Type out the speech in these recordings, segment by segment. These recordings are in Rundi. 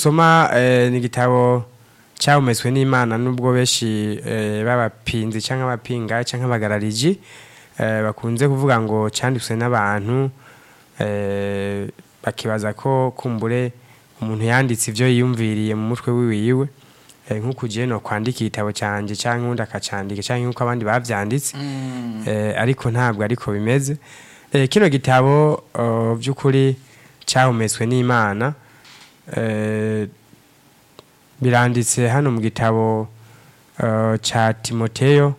dusoma eh, ni igitabo cyahumetswe n'imana nubwo benshi eh, b'abapinzi cyangwa abapinga cyangwa abagarariji eh, bakunze kuvuga ngo cyanditswe n'abantu eh, bakibaza ko kumbure umuntu yanditse ibyo yiyumviriye mu mutwe wiwiwe eh, nk'uko ugiye no kwandika igitabo cyanjye cyangwa undi akacyandika cyangwa nk'uko abandi babyanditse eh, ariko ntabwo ariko bimeze eh, kino gitabo uh, by'ukuri cyahumetswe n'imana eh, biranditse hano mu gitabo uh, cya timoteyo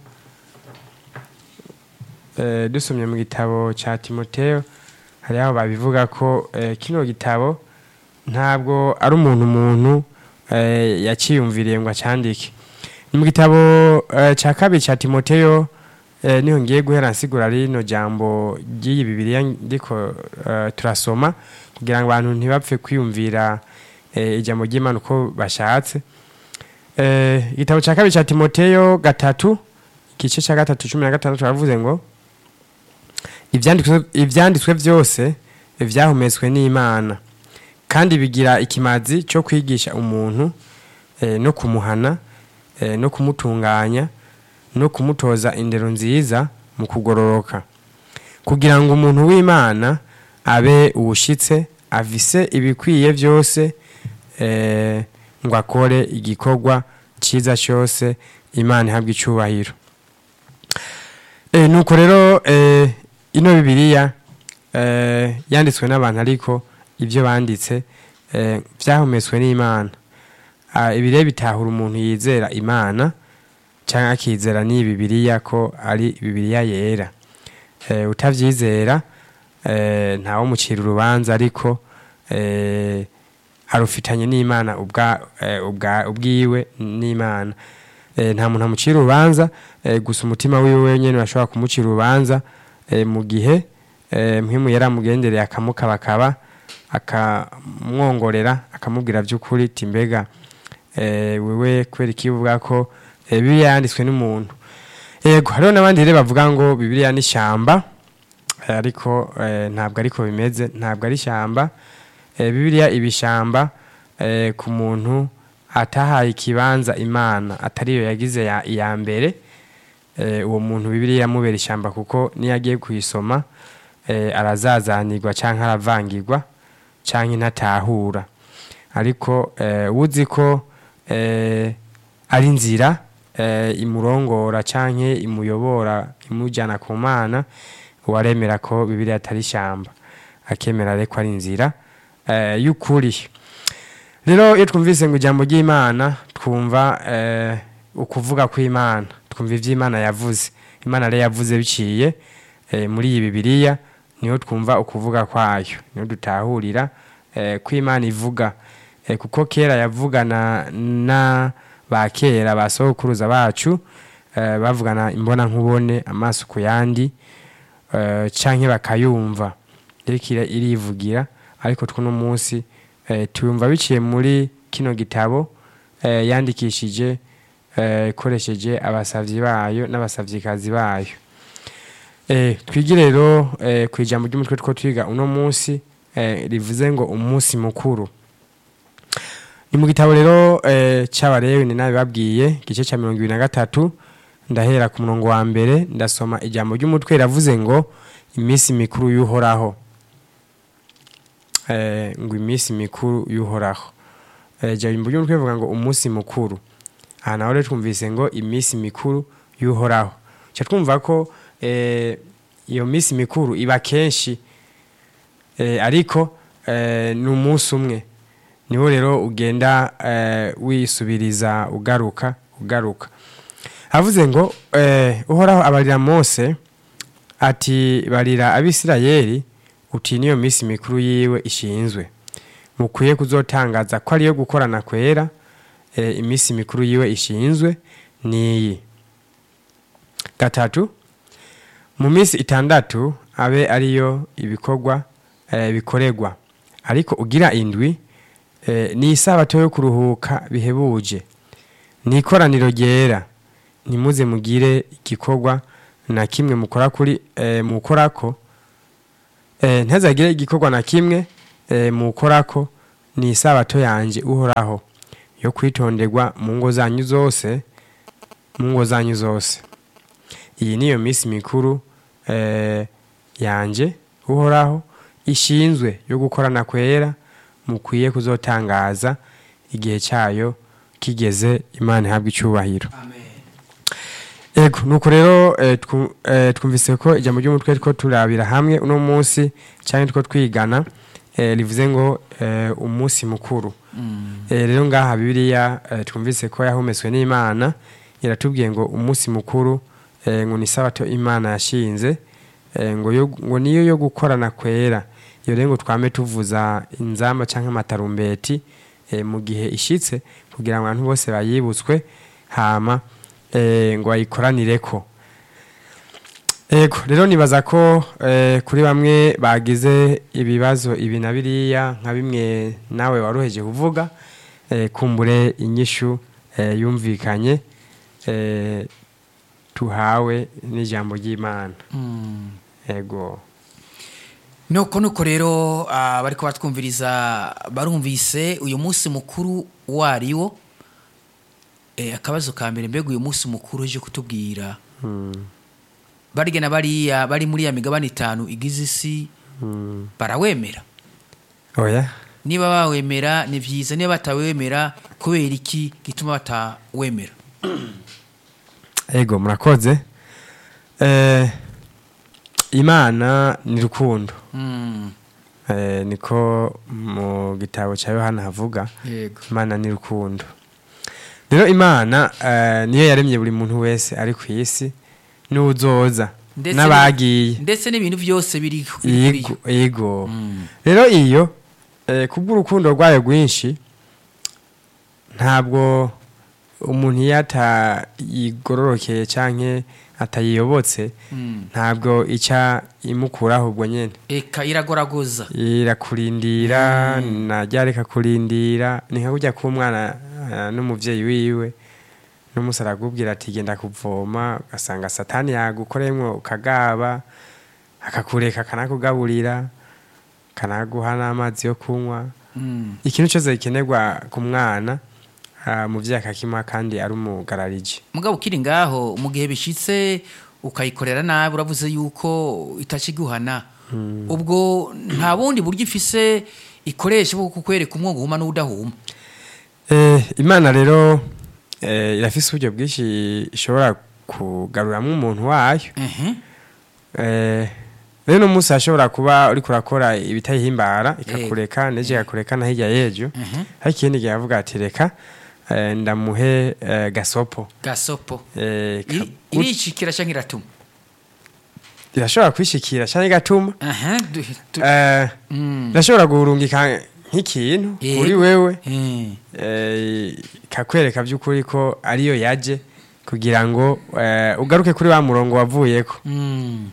eh, dusomye mu gitabo cya timoteyo hari aho babivuga ko eh, kino gitabo ntabwo ari umuntu umuntu eh, yaciyumviriye ngo acyandike ni mu gitabo eh, cya kabiri cya timoteyo eh, niho ngiye guhera nsigura rino jambo ry'iyi bibiliya ndiko eh, turasoma kugira ngo abantu ntibapfe kwiyumvira eh, ijambo ry'imana uko bashatse eh, igitabo cya kabiri cya timoteyo gatatu igice cya gatatu cumi na gatandatu baravuze ngo ibyanditswe ibyanditswe byose byahumetswe n'imana kandi bigira ikimazi cyo kwigisha umuntu eh, no kumuhana eh, no kumutunganya no kumutoza indero nziza mu kugororoka kugira ngo umuntu w'imana abe uwushyitse avise ibikwiye byose eh, ngo akore igikorwa cyiza cyose imana ihabwa icyubahiro eh, nuko rero eh, ino bibiliya eh, yanditswe n'abantu ariko ibyo banditse eh, byahumetswe n'imana Ah, ibi rero bitahura umuntu yizera imana cyangwa akizera n'iyi bibiliya ko ari bibiliya yera eh, utabyizera eh, ntawumucira urubanza ariko eh, arufitanye n'imana ubwa, eh, ubwa, ubwiwe n'imana eh, nta muntu amucira urubanza eh, gusa umutima wiwe wenyine urashobora kumucira urubanza eh, mu gihe eh, mwimu yaramugendereye akamukabakaba akamwongorera akamubwira by'ukuri ati mbega eh, wewe kubera ikivuga ko eh, bibiliya yanditswe n'umuntu yego hariho n'abandi rero bavuga ngo bibiliya ni ishyamba eh, ariko eh, ntabwo ariko bimeze ntabwo ari ishyamba eh, bibiliya iba ishyamba eh, ku muntu atahaye ikibanza imana atariyo yagize ya, iya mbere eh, uwo muntu bibiliya yamubera ishyamba kuko niyo agiye kuyisoma eh, arazazanirwa cyangwa aravangirwa cyangwa intatahura ariko eh, uzi ko eh, ari inzira eh, imurongora cyangwa imuyobora imujyana ku mana uwaremera ko bibiliya atari ishyamba akemera ariko ari inzira eh, y'ukuri rero iyo twumvise ngo ijambo ry'imana twumva eh, ukuvuga kw'imana twumva iby'imana yavuze imana rero yavuze biciye eh, muri iyi bibiliya niho twumva ukuvuga kwayo niho dutahurira eh, ko imana ivuga eh, kuko kera yavugana na ba kera ba sokuruza bacu eh, bavugana imbona nkubone amaso ku yandi eh, canke bakayumva iriko ira- irivugira ariko twuno munsi eh, tuyumva biciye muri kino gitabo eh, yandikishije eh, ikoresheje abasavyi bayo n'abasavyikazi bayo eh, twigire rero eh, ku ijambo ry'umutwe two twiga uno munsi eh, rivuze ngo umunsi mukuru ni mu gitabo rero eh, cy'abarewe ni nabibabwiye igice cya mirongo ibiri na gatatu ndahera ku murongo wa mbere ndasoma ijambo ry'umutwe riravuze ngo iminsi mikuru y'uhoraho eh, ngo iminsi mikuru y'uhoraho eh, ijambo ry'umutwe rivuga ngo umunsi mukuru aha naho rero twumvise ngo iminsi mikuru y'uhoraho cya twumva ko eh, iyo minsi mikuru iba kenshi eh, ariko eh, ni umunsi umwe niho rero ugenda eh, wisubiriza ugaruka ugaruka havuze ngo eh, uhoraho abarira mose ati barira abisirayeli uti niyo minsi mikuru yiwe ishinzwe mukwiye kuzotangaza ko ariyo gukorana kwera eh, iminsi mikuru yiwe ishinzwe niyi gatatu mu minsi itandatu abe ariyo ibikorwa eh, bikorerwa ariko ugira indwi eh, ni isabato yo kuruhuka bihebuje ni ikoraniro ryera ntimuze mugire igikorwa na kimwe mukora kuri eh, mukorako eh, ntazagire igikorwa na kimwe eh, mukorako ni isabato yanjye uhoraho yo kwitonderwa mu ngo zanyu zose mu ngo zanyu zose iyi niyo minsi mikuru eh, yanjye uhoraho ishinzwe yo gukorana kwera mukwiye kuzotangaza igihe cyayo kigeze imana ihabwa icyubahiro ego nuko rero eh, twu- eh, twumvise ko ijambo ry'umutwe two turabira hamwe uno munsi cyangwa two twigana eh, rivuze ngo eh, umunsi mukuru Eh, rero ngaha bibiliya eh, twumvise ko yahumetswe n'imana iratubwiye ngo umunsi mukuru eh, ngo ni sabato imana yashinze eh, ngo, yo, ngo niyo yo gukorana kwera iyo rero ngo twame tuvuza inzamba cyangwa amatarumbeti eh, mu gihe ishitse kugira ngo abantu bose bayibutswe hama eh, ngo bayikoranireko Ego, rero nibaza ko eh, kuri bamwe bagize ibibazo ibi na biriya nka bimwe nawe waruheje kuvuga eh, kumbure inyishu eh, yumvikanye eh, tuhawe n'ijambo ry'Imana. Ego. nuko nuko rero ah, bariko batwumviriza barumvise uyu munsi mukuru wariwo eh, akabazo ka mbere mbega uyu munsi mukuru uje kutubwira Mm, barya na bariya bari muri ya migabane itanu igize isi mm. barawemera Oya. niba bawemera ni byiza niba batawemera kubera iki gituma batawemera Ego murakoze. Eh, Imana ni rukundo. Mm, Eh, niko mu gitabo cya Yohana havuga. yego imana ni rukundo rero imana eh, niyo yaremye buri muntu wese ari ku isi n'uzoza Ndetse n'abagiye ndetse n'ibintu byose biri biri kuri yo yego yego Mm, rero iyo eh, kubw'urukundo rwayo rwinshi ntabwo umuntu iyo atayigororokeye cyangwa atayiyobotse mm. ntabwo ica imukuraho ubwo nyine eka iragoragoza irakurindira najya reka kurindira ni nka kujya k'umwana eh, n'umubyeyi wiwe n'umunsi aragubwira ati genda kuvoma ugasanga satani yagukoreyemo ukagaba akakureka akanakugaburira akanaguha n'amazi yo kunywa Mm, ikintu cyose gikenerwa ku mwana ah, umubyeyi akakimuha kandi ari umugarariji mugabo ukiri ngaho mu gihe bishitse ukayikorera nabi uravuze yuko itakiguhana ubwo nta bundi buryo ifise ikoresha bwo kukwereka umwongo uhuma n'udahuma Eh, imana rero eh, irafise uburyo bwinshi ishobora kugaruramo umuntu wayo Ehe. Eh, rero uno munsi hashobora kuba uriko urakora ibitayihimbara ikakureka neje ikakureka na hirya y'ejo Mhm. ariko ikindi gihe yavuga ati reka eh, ndamuhe eh, gasopo gasopo Eh, ka- Iri- iricikira canke iratuma irashobora kwishikira canke igatuma Aha, du- du- Eh, Mm. irashobora guhurungika nk'ikintu Yego. kuri wewe Eh. eh, ikakwereka by'ukuri ko ariyo yaje kugira ngo eh, ugaruke kuri wa murongo wavuyeko Mm.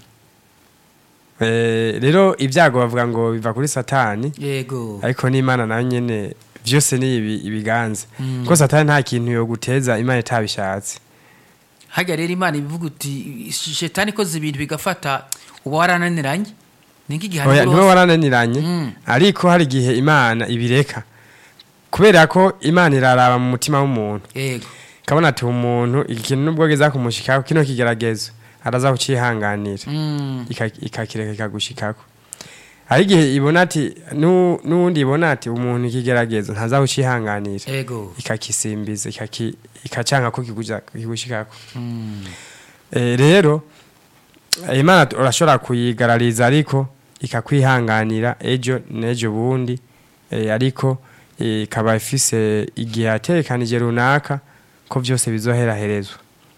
Eh, rero ibyago bavuga ngo biva kuri satani yego ariko n'imana nayo nyene vyose ni ibi ibiganza Mm. ko satani nta kintu yo guteza imana itabishatse harya rero imana ibivuga uti shetani ikoze ibintu bigafata uba warananiranye ni nk'igihano oya ntiwe rwose. warananiranye Mm. ariko hari igihe imana ibireka kubera ko imana iraraba mu mutima w'umuntu yego kabona ati umuntu iki kintu nubwo geza kumushikako kino kigeragezo araza kucihanganira Mm. ika- ikakireka ikagushikako hari igihe ibona ati nu- n'uwundi ibona ati umuntu ikigeragezo ntaza kucihanganira yego ikakisimbiza ikaki- ikacanka ko kikuja- kigushikako Mm. Eh, rero eh, imana tu- urashobora kuyigarariza ariko ikakwihanganira ejo n'ejo bundi eh, ariko eh, ikaba ifise igihe yaterekanije runaka ko byose bizoheraherezwa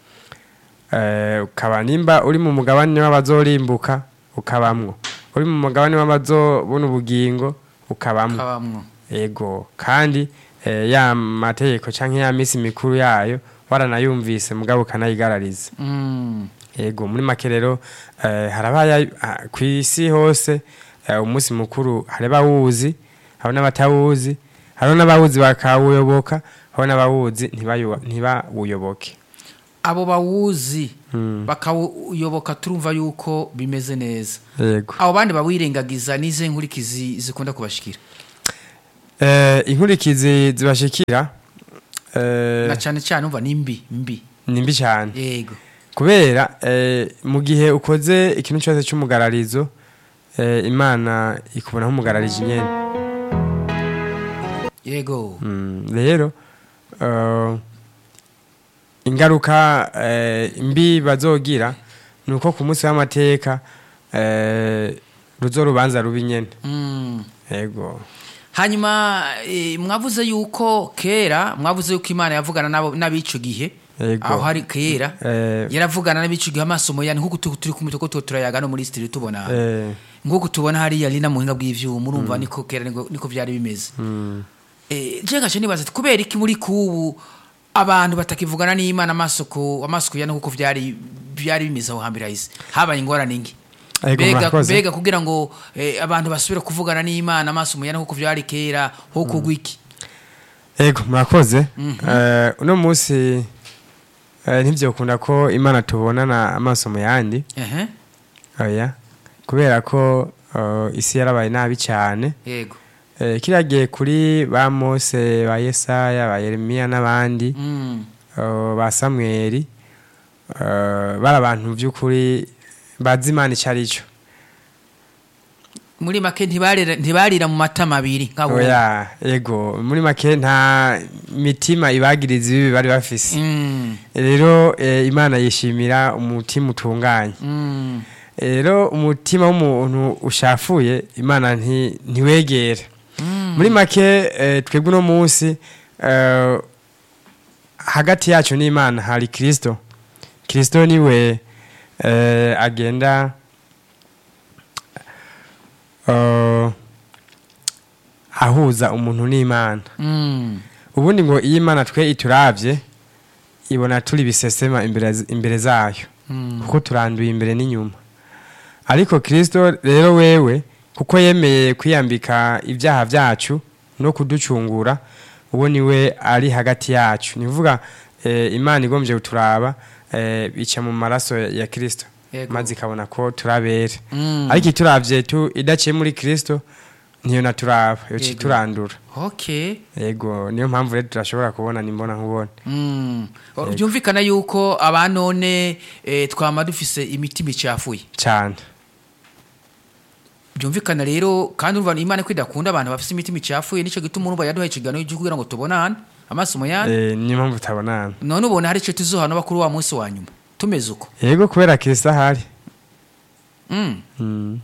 Eh, ukaba nimba uri mu mugabane w'abazorimbuka ukabamwo uri mu mugabane w'abazobona ubugingo ukabamwo kabamwo ego kandi eh, ya mategeko canke ya misi mikuru yayo waranayumvise mugabo ukanayigarariza Mm. ego muri make rero eh, harabaye ah, ku isi hose eh, umunsi mukuru hari abawuzi hari n'abatawuzi hari n'abawuzi bakawuyoboka hari n'abawuzi ntibayu- ntibawuyoboke abo bawuzi Mm. bakawuyoboka turumva yuko bimeze neza yego abo bandi bawirengagiza n'ize nkurikizi zikunda kubashikira Eh, inkurikizi zibashikira eh, na cyane cyane umva ni mbi mbi ni mbi cyane yego kubera eh, mu gihe ukoze ikintu cyose cy'umugararizo eh, imana ikubona nk'umugararije nyene yego Mm, rero eh, ingaruka eh, mbi bazogira ni uko ku munsi w'amateka eh, ruzo rubanza rubi nyene Mm. yego hanyuma eh, mwavuze yuko kera mwavuze yuko imana yavugana n'abo- n'abico gihe Yego. aho hari kera Eh, yaravugana n'abico gihe amasomo yani nk'uko tu- turi kumwe tuko turayaga no muri studio tubona eh, nk'uko tubona hariya lina mu buhinga bw'ivyuma urumva niko kera niko niko vyari bimeze mm, Eh, je ngaje nibaza ati kubera iki muri kubu abantu batakivugana n'imana amaso ku amaso ku yana kuko vyari byari bimeze aho hambere hahise habaye ingorane ngi Ego, mbega murakoze. mbega kugira ngo eh, abantu basubire kuvugana n'imana amaso mu yana kuko vyari kera ho kugwa iki ego murakoze Eh, uno munsi eh, ntivyokunda ko imana tubonana amaso mu yandi ehe oya kubera ko eh, isi yarabaye nabi cyane yego Eh, kiriya gihe kuri ba mose ba yesaya ba yeremiya n'abandi mm. eh, ba samweli eh, bari abantu by'ukuri bazi imana icyo ari cyo muri make ntibarira ntibarira mu matama abiri nkabo oya ego muri make nta mitima ibagiriza ibibi bari bafise mm. rero eh, imana yishimira umutima utunganye mm. rero umutima w'umuntu ushafuye imana nti- ntiwegera Mm. muri make eh, twebwe uno munsi eh, hagati yacu n'imana hari kirisito kirisito niwe eh, agenda eh, ahuza umuntu n'imana Mm. ubundi ngo iyo imana twe ituravye ibona turi bisesema imbere, imbere zayo Mm. kuko turanduye imbere n'inyuma ariko kirisito rero wewe kuko yemeye kwiyambika ibyaha byacu no kuducungura uwo niwe ari hagati yacu ni kuvuga eh, imana igombye kuturaba eh, bica mu maraso ya- ya kirisito Yego. maze ikabona ko turabera Mm. ariko ituravye tu idaciye muri kirisito niyo naturaba yoca Yego. iturandura okay yego niyo mpamvu rero turashobora kubona nimbona nkubona Mm. byumvikana yuko abanone eh, twama dufise imitima icafuye cyane byumvikana rero kandi urumva imana ko idakunda abantu bafise imitima icafuye nico gituma urumva yaduhaye ikiganiro cyo kugira ngo tubonane amaso mu yandi Eh, niyo mpamvu tutabonana none ubona hari ico tuzohana bakuru wa munsi wa nyuma tumeze uko yego kubera kirisito ahari Mm. Mm,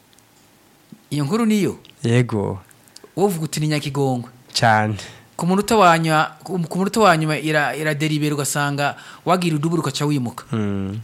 iyo nkuru niyo yego wovuga uti ni nyakigongwe cyane ku munota wa nyuma ku ku munota wa nyuma ira iraderibera ugasanga wagira udubura ukaca wimuka Mm.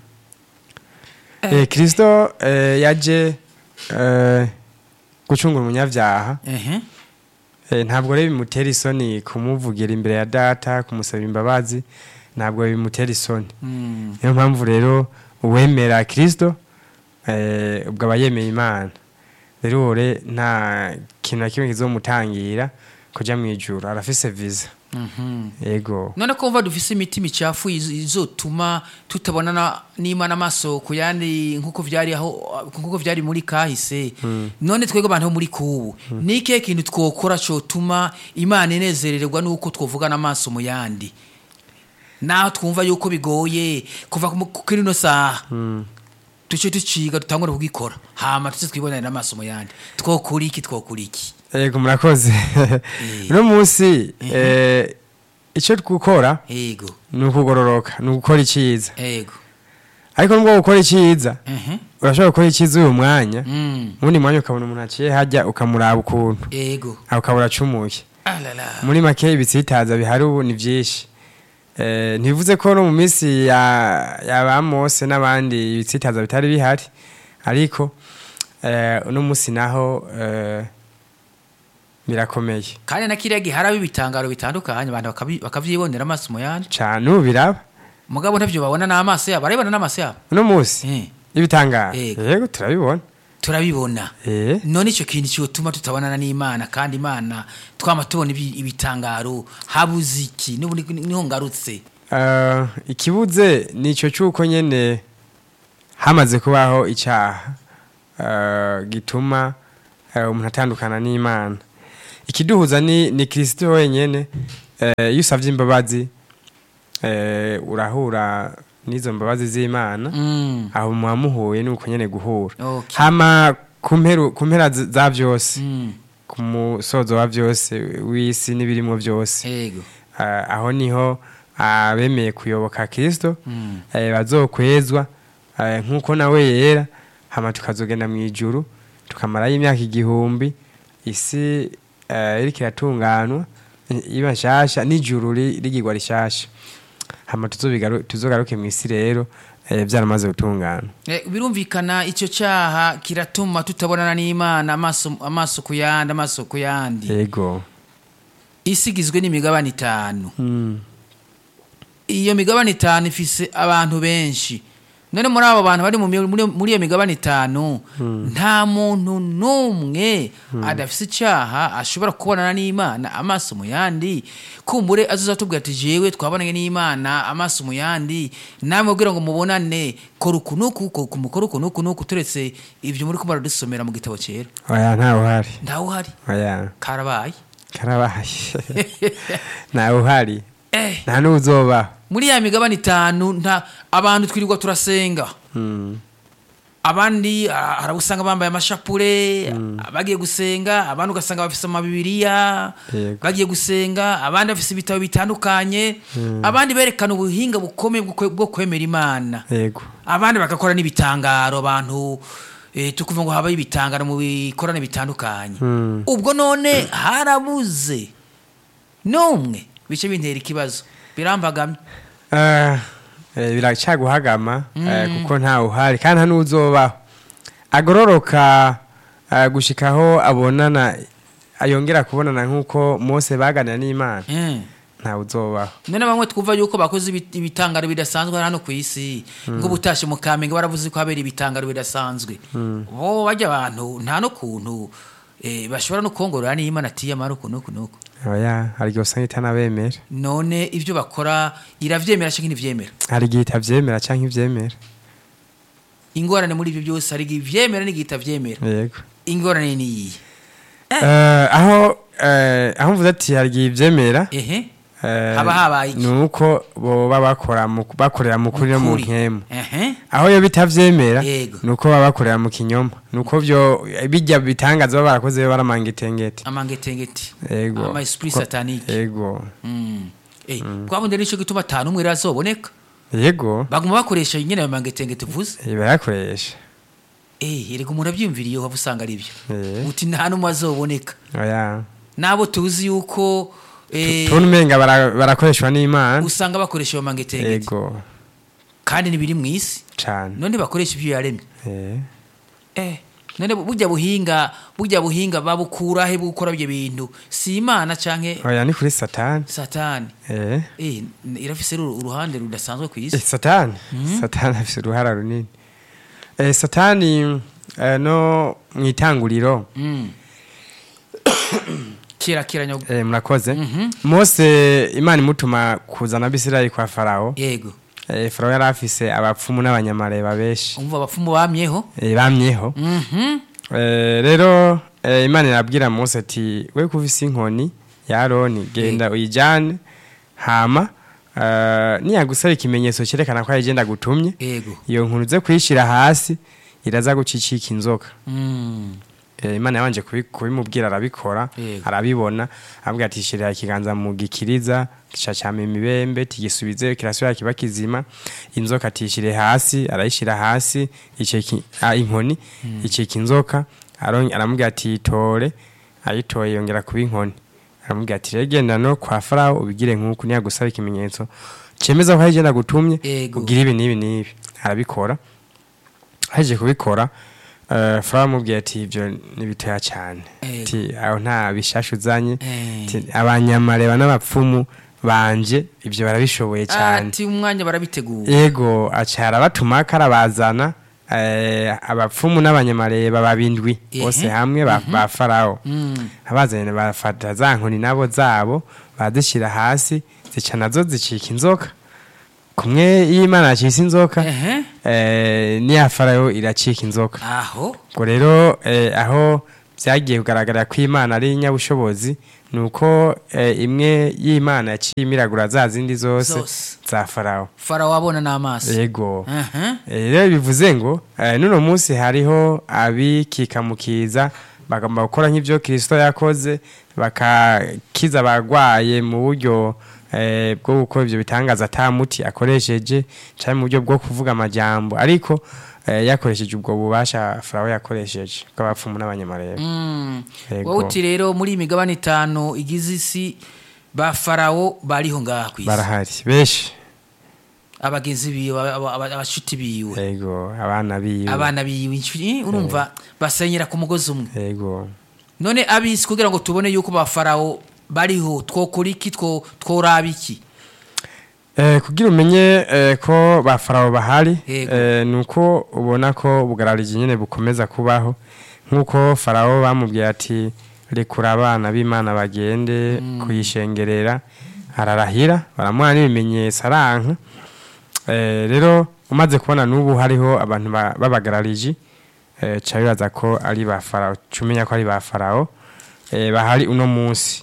Eh, kirisito eh, yaje eh, gucungura umunyabyaha ehe Eh, ntabwo rero bimutera isoni kumuvugira imbere ya data kumusaba imbabazi ntabwo bimutera isoni Mm. niyo mpamvu rero uwemera kirisito eh, ubwo aba yemeye imana rero uwo re nta kintu na kimwe kizomutangira kujya mu ijuru arafise viza Mhm. yego none ko mva dufise imitima icafuye izo- izotuma tutabonana n'imana amaso ku yandi nk'uko vyari aho nk'uko vyari muri kahise none twebwe abantu bo muri kubu ni ikihe kintu twokora cotuma imana inezerererwa n'uko twovugana amaso mu yandi naho twumva yuko bigoye kuva ku- kuri ino saha duce duciga dutangure kugikora hama tuze twibonanira amaso mu yandi twokora iki twokora iki yego murakoze uno munsi eh, icyo gukora ego ni ukugororoka ni ugukora icyiza ego ariko nubwo gukora icyiza Mhm. urashobora gukora icyiza uyu mwanya Mm. ubundi mwanya ukabona umuntu aciye hajya ukamuraba ukuntu ego aho ukabura acumuye alala muri make ibitsitaza bihari ubu ni byinshi Eh, ntibivuze ko no mu minsi ya ya ba Mose n'abandi ibitsitaza bitari bihari ariko eh, uno munsi naho eh, birakomeye kandi na kiriya gihe haraba ibitangaro bitandukanye abantu bakabi- bakavyibonera amaso mu yandi cyane ubu biraba mugabo ntavyo babona n'amaso yabo barabibona n'amaso yabo uno munsi Eh, ibitangaro Yego. yego turabibona turabibona eh none ico kintu cyotuma tutabonana n'imana kandi imana twama tubona ibi- ibitangaro habuze iki n'ubu ni- niho ngarutse Eh, ikibuze ni icyo cy'uko nyine hamaze kubaho icyaha eh, gituma eh, umuntu atandukana n'imana ikiduhuza ni ni kirisito wenyine eh, iyo usabye imbabazi eh, urahura n'izo mbabazi z'imana Mm. aho muba muhuye ni uko nyine guhura Okay. hama ku mperu- ku mpera z- za byose Mm. ku musozo wa byose w'isi n'ibirimo byose Yego. Ah, aho niho abemeye kuyoboka kirisito Mm. eh, bazokwezwa eh, nk'uko nawe yera hama tukazogenda mu ijuru tukamarayo imyaka igihumbi isi eh, iriko iratunganwa i- iba nshasha n'ijuru ri- rigirwa rishasha hama tuzobigaru- tuzogaruke mu isi rero eh, vyaramaze gutungana Eh, birumvikana icyo cyaha kiratuma tutabonana n'imana amaso amaso ku yandi amaso ku yandi yego isi igizwe n'imigabane itanu Mm. iyo migabane itanu ifise abantu benshi none muri abo bantu bari mu mi- muri muri iyo migabane itanu nta muntu n'umwe adafise icyaha ashobora kubonana n'imana amaso mu yandi kumbure azoza tubwira ati jewe twabonanye n'imana amaso mu yandi namwe ubwira ngo mubonane kora uku n'uku ko- mukora uku n'uku n'uku turetse ibyo muri kumara dusomera mu gitabo cyera oya ntawe uhari ntawe uhari oya karabaye karabaye ntawe uhari eh nta n'uzobaho muri ya migabane itanu nta abantu twirirwa turasenga Mm. abandi ah, hari abo usanga bambaye amashapure bagiye gusenga abandi ugasanga bafise amabibiriya Yego. bagiye gusenga abandi bafise ibitabo bitandukanye abandi berekana ubuhinga bukomeye bwo kwe- bwo kwemera imana yego abandi bagakora n'ibitangaro abantu eh, tukuvuga ngo habaye ibitangaro mu bikorane bitandukanye Mm. ubwo none harabuze n'umwe bice bintera ikibazo birambagamye Eh, eh, biracaguhagama eh, kuko ntawe uhari kandi nta n'uzobaho agororoka eh, gushikaho abonana yongera kubonana nk'uko mose baganira n'imana Eh. ntawe uzobaho none bamwe twumva yuko bakoze ibi- ibitangaro bidasanzwe hano ku isi nk'ubutashe mu kamenge baravuze ko habera ibitangaro bidasanzwe bo bajya abantu nta no kuntu eh, bashobora no kongorora n'imana ati yamara uku n'uku n'uku oya hari igihe usanga itanabemera none ibyo bakora iravyemera canke ntivyemera hari igihe itavyemera canke ivyemera ingorane muri ibyo byose hari igihe ivyemera n'igihe itavyemera yego ingorane ni iyihe Eh, aho eh, aho mvuze ati hari igihe ivyemera ehe eh, Haba habaye iki? ni uko boba bakora mu- bakorera mu kuri no mu Ukuri. nkemu ehe aho yo bitavyemera Yego. nuko baba bakorera mu kinyoma nuko byo bijya bitangaza baba barakoze baba baramanga itengeti amangetengeti yego ama esprit Ko- satanique yego Mm. Eh, twabundi nico gituma atanu umwe razoboneka yego baguma bakoresha nyine ayo mangetengeti uvuze eh, barakoresha eh erega umuntu abyumviriye waba usanga ari byo Eh. uti nta n'umwe azoboneka oya n'abo tuzi yuko eh, tubona umenga bara- barakoreshwa n'imana usanga bakoresha ayo mangetengeti yego kandi ntibiri mu isi cane none bakoresha ibyo yaremye Eh, eh none burya buhinga burya buhinga babukura he bukora ibyo bintu si imana canke oya ni kuri satani satani eh eh irafise uru- uruhande rudasanzwe ku Eh, isi satani satani afise uruhara runini eh, satani eh, no mu itanguriro Mm. kera kera nyago eh, murakoze mose imana imutuma kuzana abisirayeli kwa farawo yego eh, farawo yari afise abapfumu n'abanyamareba benshi umva abapfumu bamyeho eh, bamyeho Mhm. eh, rero eh, imana irabwira mose ati we kuvise inkoni ya aroni genda uyijyane hama eh, niyagusaba ikimenyetso cyerekana ko ayigenda gutumye yego iyo nkuru uze kuyishyira hasi iraza gucicika inzoka Mm. Eh, imana yabanje kubi- kubimubwira arabikora Yego. arabibona abwira ati shirira ikiganza mu gikiriza cacama imibembe tigisubize kirasubira kiba kizima inzoka tishire hasi arayishira hasi iceki ah, inkoni iceka inzoka aron- aramubwira ati itore ayitoye yongera kuba inkoni aramubwira ati rero genda no kwa farawo ubigire nk'uku niyagusaba ikimenyetso cemeza ko arigenda gutumye Yego. ugira ibi n'ibi n'ibi arabikora haje kubikora uh, farawo amubwiye ati ibyo ni bitoya cyane Yego. ati aho nta bishasha uzanye Eh. Ati, abanyamareba n'abapfumu banje ibyo barabishoboye cyane ati umwanya barabitegura yego acara batuma karabazana eh, abapfumu n'abanyamareba babindwi Ehe. bose hamwe ba, ba farawo Mm. abazanye bafata za nkoni nabo zabo bazishyira hasi zica nazo zicika inzoka kumwe iyo imana yacitse inzoka Ehe. eh, n'iya farawo iracika inzoka aho ubwo rero eh, aho byagiye kugaragara ko imana ari inyabushobozi ni uko eh, imwe y'imana yaciye imiragura za zindi zose Zose. za farawo farawo abona n'amaso yego Aha. Eh, rero bivuze ngo eh, n'uno munsi hariho abikikamukiza bagomba gukora nk'ibyo kirisito yakoze bakakiza abagwaye mu buryo eh, bwo gukora ibyo bitangaza ata muti akoresheje cyangwa mu buryo bwo kuvuga amajambo ariko eh, yakoresheje ubwo bubasha farawo yakoresheje bw'abapfumu n'abanyamarebe Mm. Yego. wowe uti rero muri iyi migabane itanu igize isi ba farawo bariho ngaha ku isi barahari benshi abagenzi biwe aba- aba- abashuti biwe yego abana biwe abana biwe inshuti urumva basenyera ku mugozi umwe yego none abisi kugira ngo tubone yuko ba farawo bariho twokora iki two- tworaba iki Eh, kugira umenye eh, ko ba farawo bahari Yego. eh, ni uko ubona ko ubugarariji nyine bukomeza kubaho nk'uko farawo bamubwiye ati rekura abana b'imana bagende kuyishengerera ararahira baramuha n'ibimenyetso aranka eh, rero umaze kubona n'ubu hariho abantu ba- b'abagarariji eh, ca bibaza ko ari ba farawo cumenya ko ari ba farawo eh, bahari uno munsi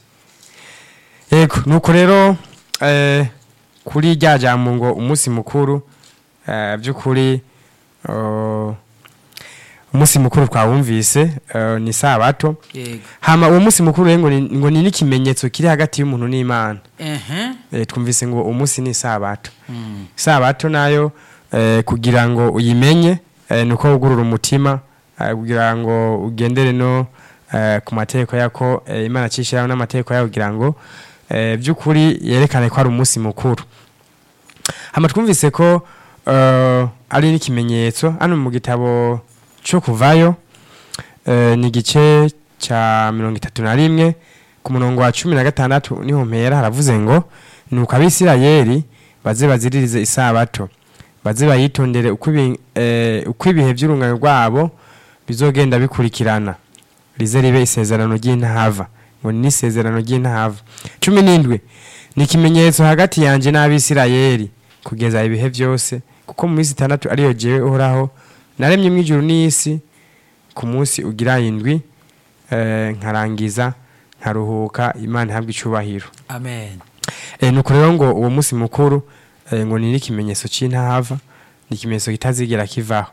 yego nuko rero eh, kuri rya jambo ngo umunsi mukuru eh, by'ukuri oh, umunsi mukuru twawumvise eh, ni sabato yego hama uwo munsi mukuru rero ngo ni- ngo ni n'ikimenyetso kiri hagati y'umuntu n'imana ehe eh, twumvise ngo umunsi ni sabato Mm. sabato nayo eh, kugira ngo uyimenye eh, nuko wugurura umutima eh, kugira ngo ugendere no eh, ku mategeko yako eh, imana cishiraho n'amategeko yayo kugira ngo eh, by'ukuri yerekane ko ari umunsi mukuru hama twumvise ko eh, ari n'ikimenyetso hano mu gitabo cyo kuvayo eh, ni igice cya mirongo itatu na rimwe ku murongo wa cumi na gatandatu niho mpera haravuze ngo nuko abisirayeli baze baziririze isabato baze bayitondere uko ibi- eh, uko ibihe by'urungano rwabo bizogenda bikurikirana rize ribe isezerano ry'intahava ngo ni isezerano ry'intahava cumi n'indwi ni ikimenyetso hagati yanjye n'abisirayeli kugeza ibihe byose kuko mu minsi itandatu ariyo jewe uhoraho naremye mu ijuru n'isi ku munsi ugira indwi eh, nkarangiza nkaruhuka imana ihabwa icubahiro amen e, nuko rero ngo uwo munsi mukuru e, ngo ni n'ikimenyetso c'intahava ni ikimenyetso kitazigera kivaho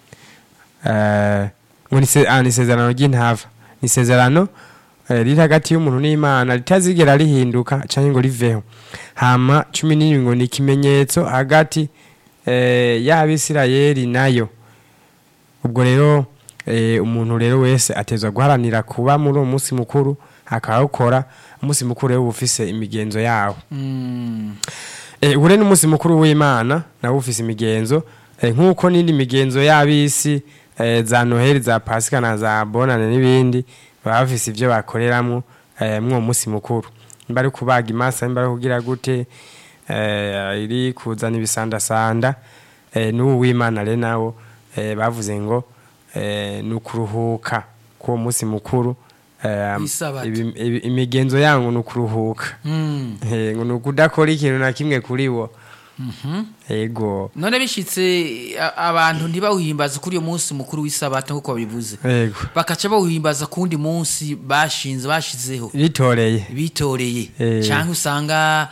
e, ngo ni se- ah, ni isezerano ry'intahava ni isezerano e, riri hagati y'umuntu n'imana ritazigera rihinduka canke ngo riveho hama cumi n'indwi ngo ni ikimenyetso hagati e, y'abisirayeli nayo ubwo rero eh, umuntu rero wese atezwa guharanira kuba muri uwo munsi mukuru akawukora umunsi mukuru rero uba ufise imigenzo yawo Mm. Eh, ure n'umunsi mukuru w'imana nawo ufise imigenzo eh, nk'uko n'indi migenzo y'abisi eh, za noheli za pasika na za bonane n'ibindi baba bafise ivyo bakoreramwo eh, mw'uwo munsi mukuru nimba ari kubaga imasa nimba ari kugira gute eh, iri kuzana ibisandasanda eh, n'uwo w'imana rero nawo eh, bavuze ngo eh, ni ukuruhuka k'uwo munsi mukuru eh, Isabato. ibi- ibi- imigenzo yangu ni ukuruhuka Mm. Eh, ngo ni ukudakora ikintu na kimwe kuri wo Mhm. ego none bishitse a- abantu ntibawuhimbaza kuri uyo munsi mukuru w'isabato nk'uko babivuze ego bakaca bawuhimbaza ku wundi munsi bashinze bashizeho bitoreye bitoreye Eh. cyangwa usanga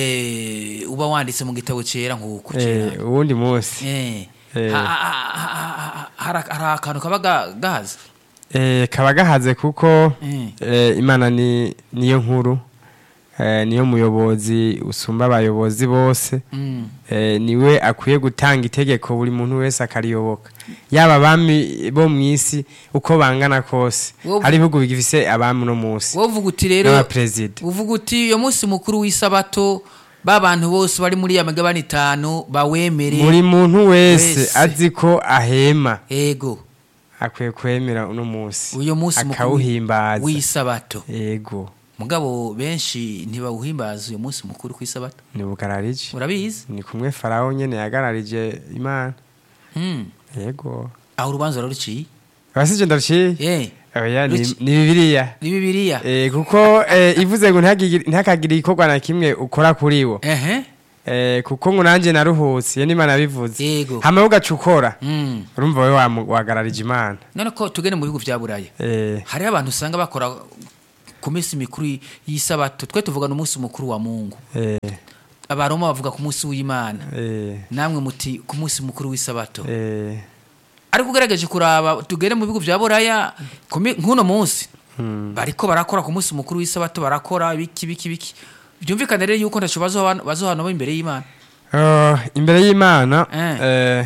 eh, uba wanditse mu gitabo cyera nk'uko Eh, cyera uwundi munsi Eh. Eh. Ha- ha- ha- ha- ha- hari hari akantu kaba ga- gahaze Eh, kaba gahaze kuko Eh. eh, imana ni niyo nkuru eh, niyo muyobozi usumba abayobozi bose Mm. eh, niwe akwiye gutanga itegeko buri muntu wese akariyoboka yaba abami bo mu isi uko bangana kose Wowe- hari ibihugu bigifise abami uno munsi wowe uvuga uti rero n'abaperezida uvuga uti uyo munsi mukuru w'isabato ba bantu bose bari muri ya migabane itanu bawemere buri muntu wese Wese. azi ko ahema ego akwiye kwemera uno munsi uyo munsi mukuru akawuhimbaza w'isabato yego mugabo benshi ntibawuhimbaza uyo munsi mukuru ku isabato ni bugararije urabizi ni kumwe farawo nyene yagararije imana Hmm. yego aho urubanza ruciye abasije ndaruciye Eh, oya ni Ruci- ni bibiliya ni bibiliya Eh, kuko eh, ivuze ngo ntihagigire- ntihakagire igikorwa na kimwe ukora kuri wo ehe eh, kuko ngo nanjye naruhutse iyo n'imana yabivuze Yego. hama ugaca ukora Mm. urumva wowe wamu- wagararije imana none ko tugende mu bihugu bya buraya Eh, hariho abantu usanga bakora ku minsi mikuru y'isabato twe tuvugana umunsi mukuru wa mungu eh, abaroma bavuga ku munsi w'imana eh, namwe muti ku munsi mukuru w'isabato eh, ariko ugerageje kuraba tugere mu bihugu bya buraya ku mi- nk'uno munsi hmm. bariko barakora ku munsi mukuru w'isabato barakora biki biki biki byumvikane rero yuko ntaco bazohana bazohana bo imbere y'imana Oh, imbere y'imana Eh. eh,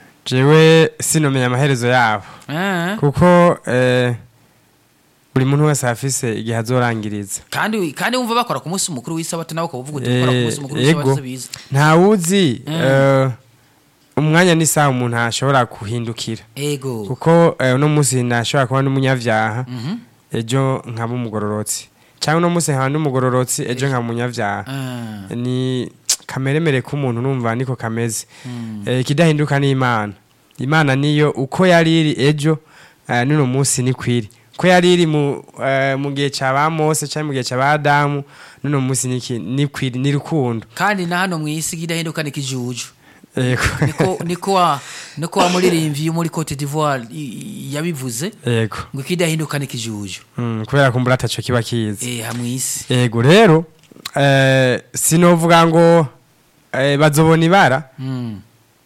jewe sinomenya amaherezo yabo Eh. kuko eh, buri muntu wese afise igihe azorangiriza kandi kandi wumva bakora ku munsi mukuru w'isabato nawe ukaba uvuga uti gukora ku Eh, munsi mukuru w'isabato yego si biza ntawuzi Mm. eh, umwanya n'isaha umuntu ashobora guhindukira ego kuko eh, uno munsi ntashobora kuba n'umunyavyaha Mhm. ejo nkaba umugororotsi cyangwa uno munsi nkaba n'umugororotsi ejo nkaba umunyavyaha Ah. ni kameremere k'umuntu numva niko kameze Mm. Eh, ikidahinduka ni imana imana niyo uko yari iri ejo eh, n'uno munsi ni kwiri uko yari iri mu eh, mu gihe cya ba mose cyangwa mu gihe cya ba adamu n'uno munsi ni ki- ni kwiri ni rukundo kandi na hano mu isi idahinduka ni kijuju yego niko niko wa niko wa muririmbyi muri Cote d'Ivoire i- i- yabivuze yego ngo ikidahinduka ni kijuju Mm, kubera kumbura ataco kiba kizi eh hamwe isi yego rero eh, sinovuga ngo eh, bazobona ibara Mm.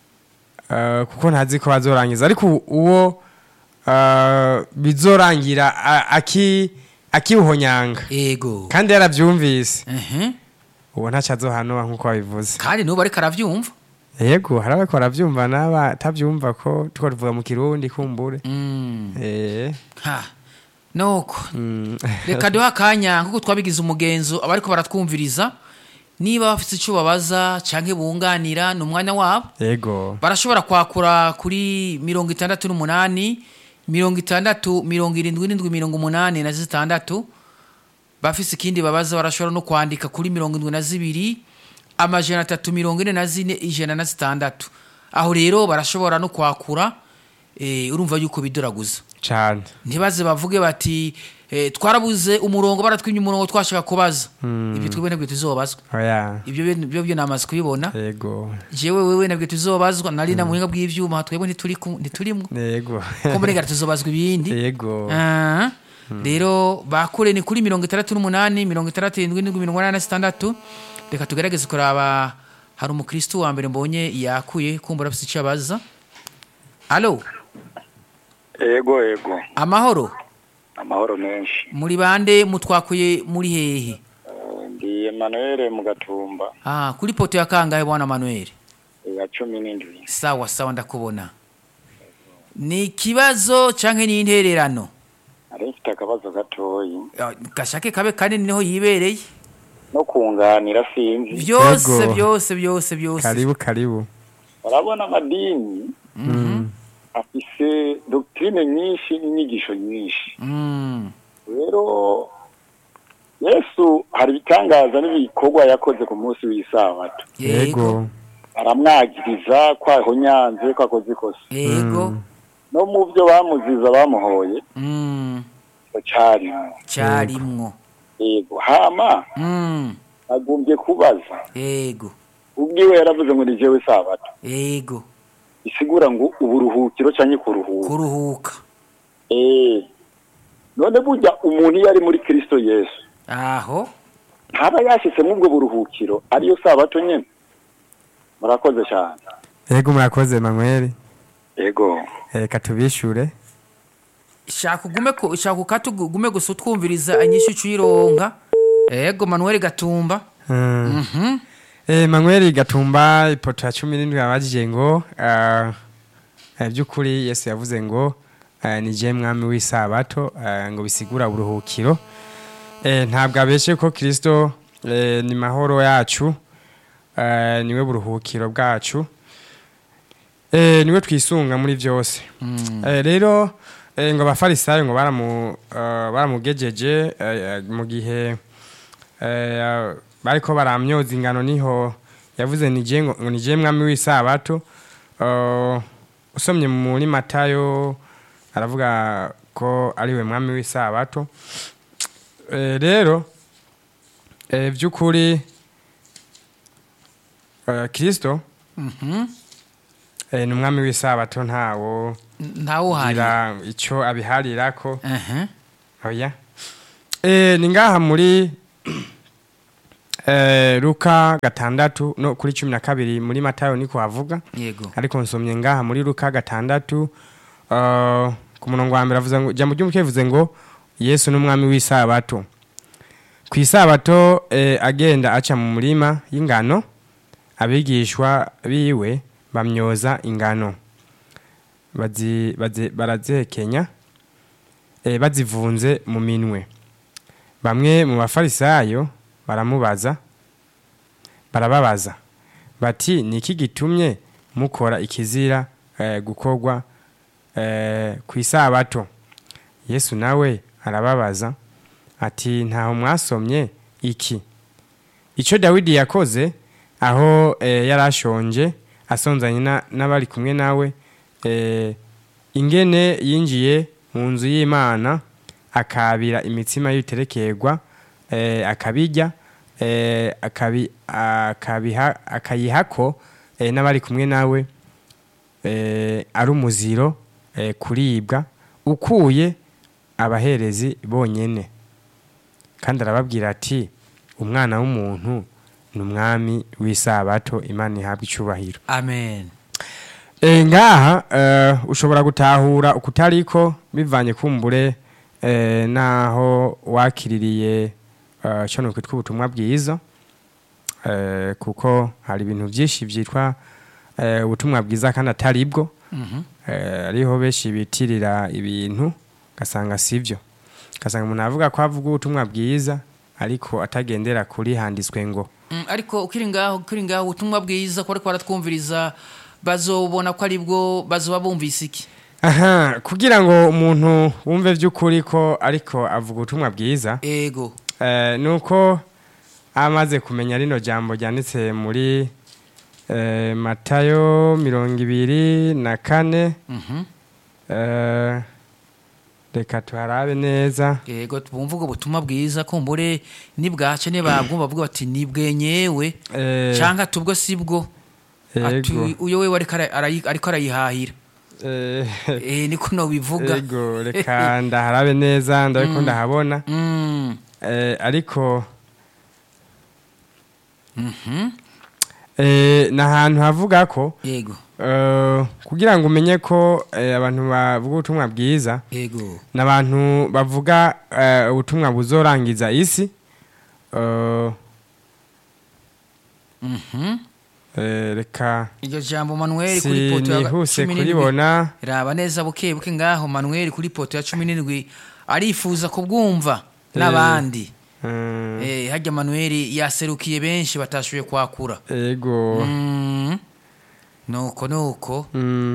eh, kuko ntazi ko bazorangiza ariko uwo eh, bizorangira a- aki akiwuhonyanga ego kandi yaravyumvise Mhm. uwo ntaco azohanura nk'uko babivuze kandi n'ubu ariko aravyumva yego hari abako baravyumva n'abatavyumva ko tuko tuvuga mu kirundi kumbure Mm. eh, ha nuko mm, reka duhe akanya nk'uko twabigize umugenzo abariko baratwumviriza niba bafite icyo babaza canke bunganira ni umwanya wabo yego barashobora kwakura kuri mirongo itandatu n'umunani mirongo itandatu mirongo irindwi n'indwi mirongo umunani na zitandatu bafise ikindi babaza barashobora no kwandika kuri mirongo indwi na zibiri amajana atatu mirongo ine na zine ijana na zitandatu aho rero barashobora no kwakura eh, urumva yuko bidoraguza cane ntibaze bavuge bati eh, twarabuze umurongo baratwimye umurongo twashaka kubaza ibyo twebwe nabyo tuzobazwa oya ibyo byo- byo byo namaze kubibona yego jewe wewe nabyo tuzobazwa nari na muhinga bw'ivyuma twebwe ntituri ku- ntiturimwo yego ko murengara tuzobazwa ibindi yego Ah, rero bakure ni kuri mirongo itandatu n'umunani mirongo itandatu irindwi n'indwi mirongo inani na zitandatu reka tugerageze kuraba hari umukristu wa mbere mbonye yakuye kumbura afite icyo abaza alo ego ego amahoro amahoro menshi muri bande mutwakuye muri hehe Eh, ndi emanuele mu gatumba ah, kuri poto ya kangahe bwana manuel ya cumi n'indwi sawa sawa ndakubona ni ikibazo canke ni intererano nari mfite akabazo gatoyi Ah, gashake kabe kanini niho yibereye no kunganira sinzi byose Yego. byose byose byose karibu karibu urabona amadini afise doktrine nyinshi n'inyigisho nyinshi Mm, rero yesu hari ibitangaza n'ibikorwa yakoze ku munsi w'isabato yego yego aramwagiriza ko ahonyanze ko akoze ikosa yego no mu byo bamuziza bamuhoye Mm, cyarimo cyarimwo yego hama Mm, agombye kubaza yego ubwiwe yaravuze ngo ni jewe sabato yego isigura ngo uburuhukiro cyangwa kuruhuka kuruhuka eh none burya umuntu iyo ari muri kristo yesu aho ntaba yashyitse mu ubwo buruhukiro ariyo sabato nyine murakoze cyane yego murakoze manuel yego reka tubishure shaka ugume ku shaka ukate ugume gusa utwumviriza inyishu ucironka yego manuel gatumba Mm. Mhm. Eh, Manuel Gatumba ipoto ya cumi n'indwi yabajije ngo ah, eh, by'ukuri Yesu yavuze ngo eh, ni je mwami w'isabato eh, ngo bisigura uburuhukiro eh, ntabwo abeshe ko Kristo eh, ni mahoro yacu eh, niwe buruhukiro bwacu eh, niwe twisunga muri byose Mm. Eh, rero eh, ngo abafarisayo ngo baramu eh, baramugejeje eh, eh, mu gihe eh, bariko baramyoza ingano niho yavuze nije ngo ngo nije mwami w'isabato Eh, usomye muri matayo aravuga ko ariwe mwami w'isabato Eh, rero eh, by'ukuri eh, kristo Mhm. eh, ni umwami w'isabato ntawo ntawuhari gira icyo abiharirako Aha. oya eh, ni ngaha muri eh, luka gatandatu no kuri cumi na kabiri muri matayo niko havuga yego ariko nsomye ngaha muri luka gatandatu uh, ku murongo wa mbere avuze ngo jambo ry'umuco rivuze ngo yesu ni umwami w'isabato ku isabato eh, agenda aca mu murima y'ingano abigishwa biwe bamyoza ingano bazi, bazi, barazihekenya eh, bazivunze mu minwe bamwe mu bafarisayo baramubaza barababaza bati ni iki gitumye mukora ikizira eh, gukorwa eh, ku isabato yesu nawe arababaza ati ntaho mwasomye iki icyo dawidi yakoze aho eh, yari ashonje asonzanye na- n'abari kumwe nawe eh, ingene yinjiye mu nzu y'imana akabira imitsima y'ibiterekerwa eh, akabijya eh, akabi, akabiha, akayihako eh, n'abari kumwe nawe eh, ari umuziro eh, kuribwa ukuye abaherezi bonyene kandi arababwira ati umwana w'umuntu ni umwami w'isabato imana ihabwa icyubahiro amen e, ngaha eh, ushobora gutahura ukutariko bivanye kumbure eh, naho wakiririye eh, cyo kwitwa ubutumwa bwiza eh, kuko hari ibintu byinshi byitwa eh, ubutumwa bwiza kandi atari bwo Mhm. eh, ariho benshi bitirira ibintu ugasanga sibyo ugasanga umuntu avuga ko avuga ubutumwa bwiza ariko atagendera kuri handitswe ngo Mm, ariko ukiri ngaho ukiri ngaho ubutumwa bwiza ko ariko baratwumviriza bazobona ko ari bwo bazoba bumvise iki aha kugira ngo umuntu wumve by'ukuri ko ariko avuga ubutumwa bwiza ego eh, ni uko amaze kumenya rino jambo ryanditse muri eh, matayo mirongo ibiri na kane Mhm. eh, reka tuharabe neza ego bumva ubwo butumwa bwiza kumbure nibwaca nibabwumva bavuga bati nibwenyewe eh, cyangwa tubwo si bwo ati ego, uyo we ariko ara- arayi- ariko arayihahira eh, eh niko no bivuga ego reka ndaharabe neza ndabiko Mm. ndahabona Mm. eh, ariko Mhm. eh, ni ahantu havuga ko yego eh, kugira ngo umenye ko eh, abantu bavuga ubutumwa bwiza yego ni abantu bavuga eh, ubutumwa buzorangiza isi eh, Mhm. eh, reka iryo jambo manuel kuri poto ya sinihuse cumi n'indwi kuribona raba neza buke buke ngaho manuel kuri poto ya cumi n'indwi arifuza kubwumva n'abandi Mm, Eh, hajya manuel yaserukiye benshi batashoboye kwakura ego Mm. nuko nuko Mm.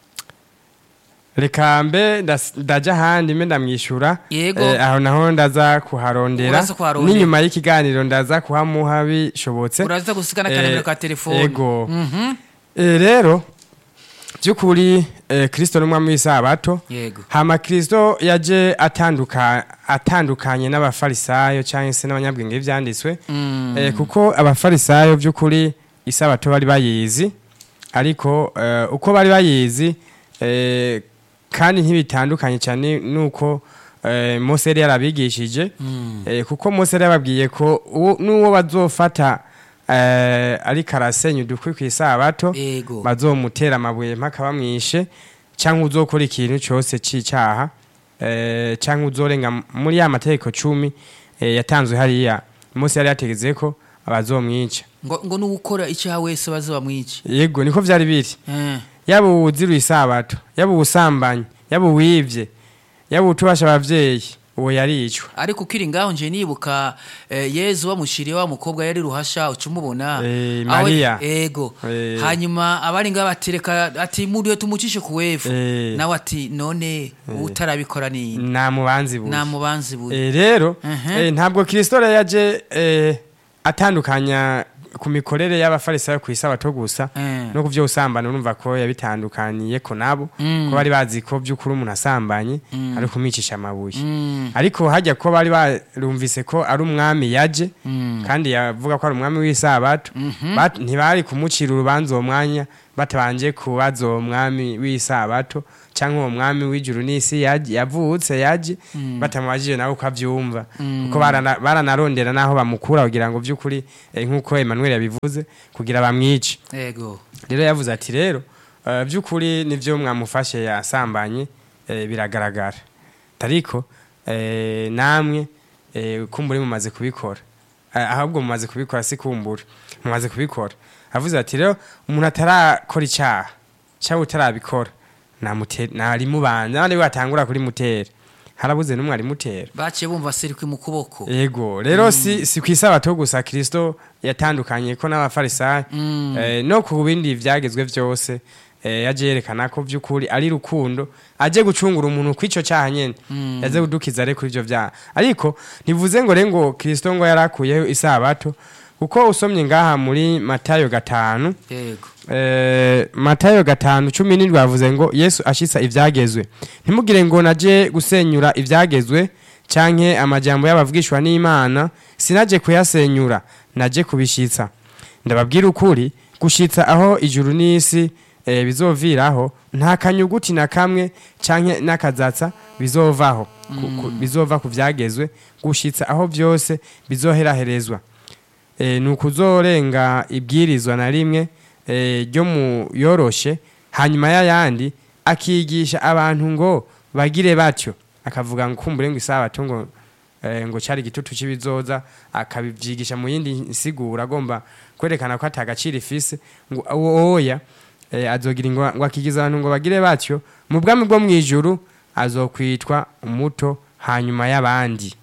reka mbe ndas- ndaja ahandi mbe ndamwishyura Yego. Eh, aho naho ndaza kuharondera Uraza kuharondera. n'inyuma y'ikiganiro ndaza kuhamuha bishobotse uraza gusiga Eh, n'akanimero ka telefone ego. Mhm. Eh, rero by'ukuri eh, kristo ni umwami w'isabato yego hama kristo yaje atanduka atandukanye n'abafarisayo cyangwa se n'abanyabwenge b'ibyanditswe Mm. eh, kuko abafarisayo by'ukuri isabato bari bayizi ariko eh, uko bari bayizi eh, kandi ntibitandukanye cyane nuko eh, mose yari yarabigishije Mm. eh, kuko mose yari yababwiye ko uwo- n'uwo bazofata eh, ariko arasenya udukwi ku isabato ego bazomutera amabuye mpaka bamwishe cyangwa uzokora ikintu cyose cy'icyaha eh, cyangwa uzorenga muri ya mategeko cumi eh, yatanzwe hariya mose yari yategetse ko abazomwica ngo ngo n'uwukora icyaha wese baze bamwice yego niko byari biri Eh. yaba uwuziruye isabato yaba uwusambanyi yaba uwivye yaba utubasha abavyeyi uwo yaricwa ariko ukiri ngaho nje nibuka eh, yezu bamushiriye wa mukobwa yari ruhasha uca umubona Eh, Aho- Mariya. ego Eh. hanyuma abari ngaho batereka ati muriyo tumucishe ku wefu Eh. nawe ati none utarabikora ni nta mubanzi buye nta mubanzi buye Eh, rero Mhm. eh, ntabwo kristo rero yaje eh, atandukanya ku mikorere y'abafarisayo ku isabato gusa Eh. no kuvyo usambana urumva ko yabitandukaniye ko nabo ko bari bazi ko by'ukuri umuntu asambanye ari kumwicisha amabuye ariko hajya ko bari barumvise ko ari umwami yaje kandi yavuga ko ari umwami w'isabato bat- ntibari kumucira urubanza uwo mwanya batabanje kubaza uwo mwami w'isabato cyangwa uwo mwami w'ijuru n'isi yaje- yavutse yaje batamubajije nawe uko abyumva kuko barana- baranarondera n'aho bamukura kugira ngo by'ukuri eh, nk'uko Emmanuel yabivuze kugira bamwice yego rero yavuze ati rero eh, by'ukuri nivyo mwamufashe yasambanye eh, biragaragara ariko eh, namwe eh, kumbure mumaze kubikora Eh, ahubwo mumaze kubikora si kumbura mumaze kubikora avuze ati rero umuntu atarakora icyaha cyangwa utarabikora namute- narimubanza abandi batangura kuri mutera harabuze n'umwe arimutera baciye bumva serikwi mu kuboko Ego, rero si si kwisabato gusa Kristo yatandukanye ko n'abafarisayo eh, no ku bindi vyagezwe vyose eh, yaje yerekana ko vy'ukuri ari rukundo aje gucungura umuntu kw'ico cyaha nyene yaze kudukiza rero kuri ivyo vyaha ariko ntivuze ngo rero ngo Kristo ngo yarakuyeho isabato kuko usomye ngaha muri Matayo gatanu yego Eh, matayo gatanu cumi n'indwi bavuze ngo yesu ashitsa ivyagezwe ntimugire ngo naje gusenyura ivyagezwe canke amajambo y'abavugishwa n'imana sinaje kuyasenyura naje kubishitsa ndababwira ukuri gushitsa aho ijuru n'isi eh, bizoviraho nta kanyuguti na kamwe canke n'akazatsa bizovaho ku- ku- bizova ku vyagezwe gushitsa aho vyose bizoheraherezwa e, ni ukuzorenga ibwirizwa na rimwe eh, ryo mu yoroshe hanyuma y'ayandi akigisha abantu ngo bagire batyo akavuga ngo kumbure ngo isabato ngo eh, ngo cyari igitutu cy'ibizoza akabivyigisha mu yindi nsiguro agomba kwerekana ko atagaciro ifise ngo uwo oya eh, azogira ngo ngo akigiza abantu ngo bagire batyo mu bwami bwo mwijuru azokwitwa umuto hanyuma y'abandi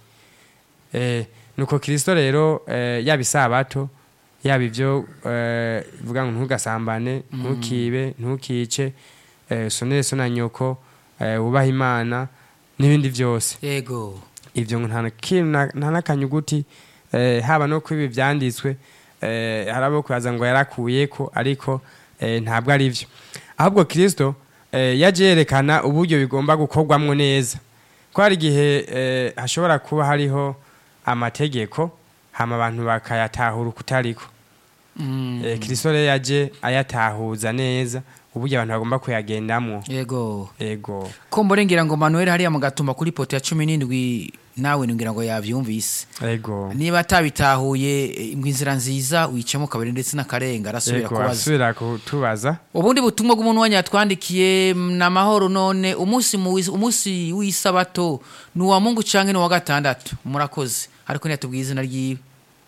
eh, nuko Kristo rero eh, yaba isabato yaba ivyo eh, vuga ngo ntugasambane ntukibe ntukice eh, sonere so na nyoko eh, wubaha imana n'ibindi vyose yego ivyo ngo nta na kintu na- nta n'akanyuguti eh, haba no kwibi vyanditswe eh, harabo kubaza ngo yarakuyeko ariko eh, ntabwo ari vyo ahubwo kristo eh, yaje yerekana uburyo bigomba gukorwamwo neza ko hari igihe eh, hashobora kuba hariho amategeko hama abantu bakayatahura ukutariko Mm, eh, kristo rero yaje ayatahuza neza uburyo abantu bagomba kuyagendamwo yego ego ko mborengera ngo manuel hariya mu gatumba kuri poto ya cumi n'indwi nawe ngira ngo yavyumvise ego niba atabitahuye eh, ngo inzira nziza wicamo kabiri ndetse n'akarenga arasubira ego kubaza asubira kutubaza ubundi butumwa bw'umuntu wanyu yatwandikiye ni amahoro none umunsi mu wis- umunsi w'isabato ni uwa mungu canke ni uwa gatandatu murakoze ariko ntiyatubwiye izina ryiwe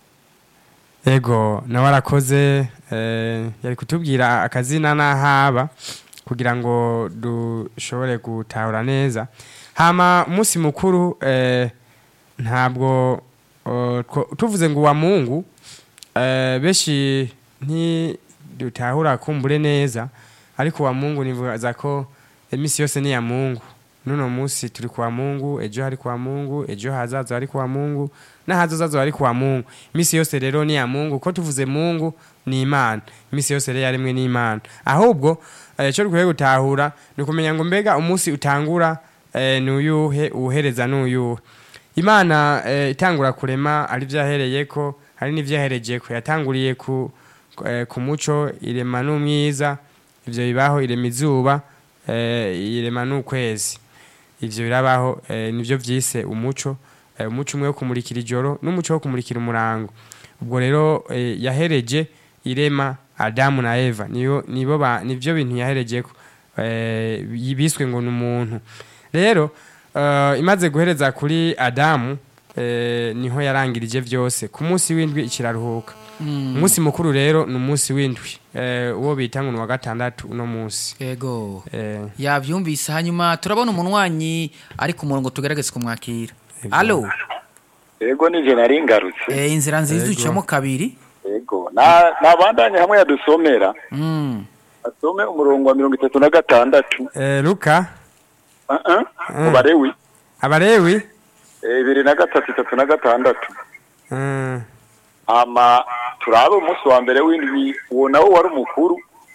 ego nawe arakoze eh, yari kutubwira akazina n'ahaba kugira ngo dushobore gutahura neza hama umunsi mukuru eh, ntabwo oh, two- tuvuze ngo uwa mungu eh, benshi ntidutahura kumbure neza ariko uwa mungu nivuga ko iminsi yose ni iya mungu nuno munsi turi kuwa mungu ejo hari kuwa mungu ejo hazaza hari kuwa mungu n'ahazozazo hari kuwa mungu iminsi yose rero ni iya mungu ko tuvuze mungu ni imana iminsi yose rero yaremwe n'imana ahubwo eh, icyo dukwiye gutahura ni ukumenya ngo mbega umunsi utangura eh, ni uyuhe uwuhereza ni uyuhe imana eh, itangura kurema ari byo yahereye ko hari n'ibyo yahereje ko yatanguriye ku, eh, ku muco irema n'umwiza ivyo bibaho irema izuba eh, irema n'ukwezi ivyo birabaho eh, nivyo vyise umuco eh, umuco umwe wo kumurikira ijoro n'umuco wo kumurikira umurango ubwo rero eh, yahereje irema adamu na eva niyo nibo ba nivyo bintu yaherejeko eh, biswe ngo ni umuntu rero eh, imaze guhereza kuri adamu eh, niho yarangirije vyose ku munsi w'indwi ikiraruhuka umunsi mukuru rero ni umunsi w'indwi eh, uwo bita ngo ni uwa gatandatu uno munsi yego eh, yavyumvise hanyuma turabona umunwanyi ari ku murongo tugerageze kumwakira Yego. alo Ego nije nari ngarutse. eh, inzira nziza Yego. ucamo kabiri Ego. Na nabandanye hamwe yadusomera. Mm. Asome umurongo wa mirongo itatu na gatandatu. eh, luka Uh -uh. Kubarewi. abalewi Eh, bibiri na gatatu itatu na gatandatu. eh, Ama turabe umunsi wa mbere w'indwi uwo nawo wari umukuru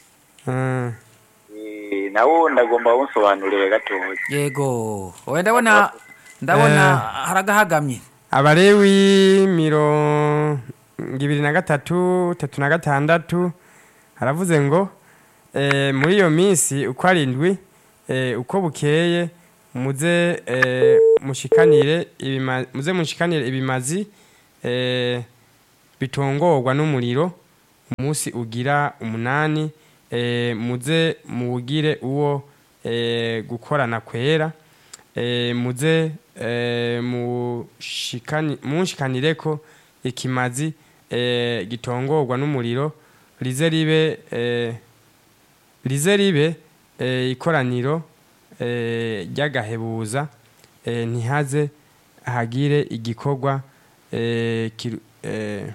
Mm. Eh, nawo ndagomba unsobanurire gatoya yego oya ndabona ndabona Eh. haragahagamye abalewi mirongo ibiri na gatatu tatu na gatandatu haravuze ngo eh, muri iyo minsi uko arindwi eh, uko bukeye muze eh, mushikanire ibima, muze mushikanire ibimazi eh, bitongorwa n'umuriro umunsi ugira umunani eh, muze muwugire uwo eh, gukorana kwera eh, muze eh, mushikani- munshikanireko ikimazi eh, gitongorwa n'umuriro rize ribe eh, rize ribe eh, ikoraniro eh, ry'agahebuza eh, ntihaze hagire igikorwa eh, kiru- eh,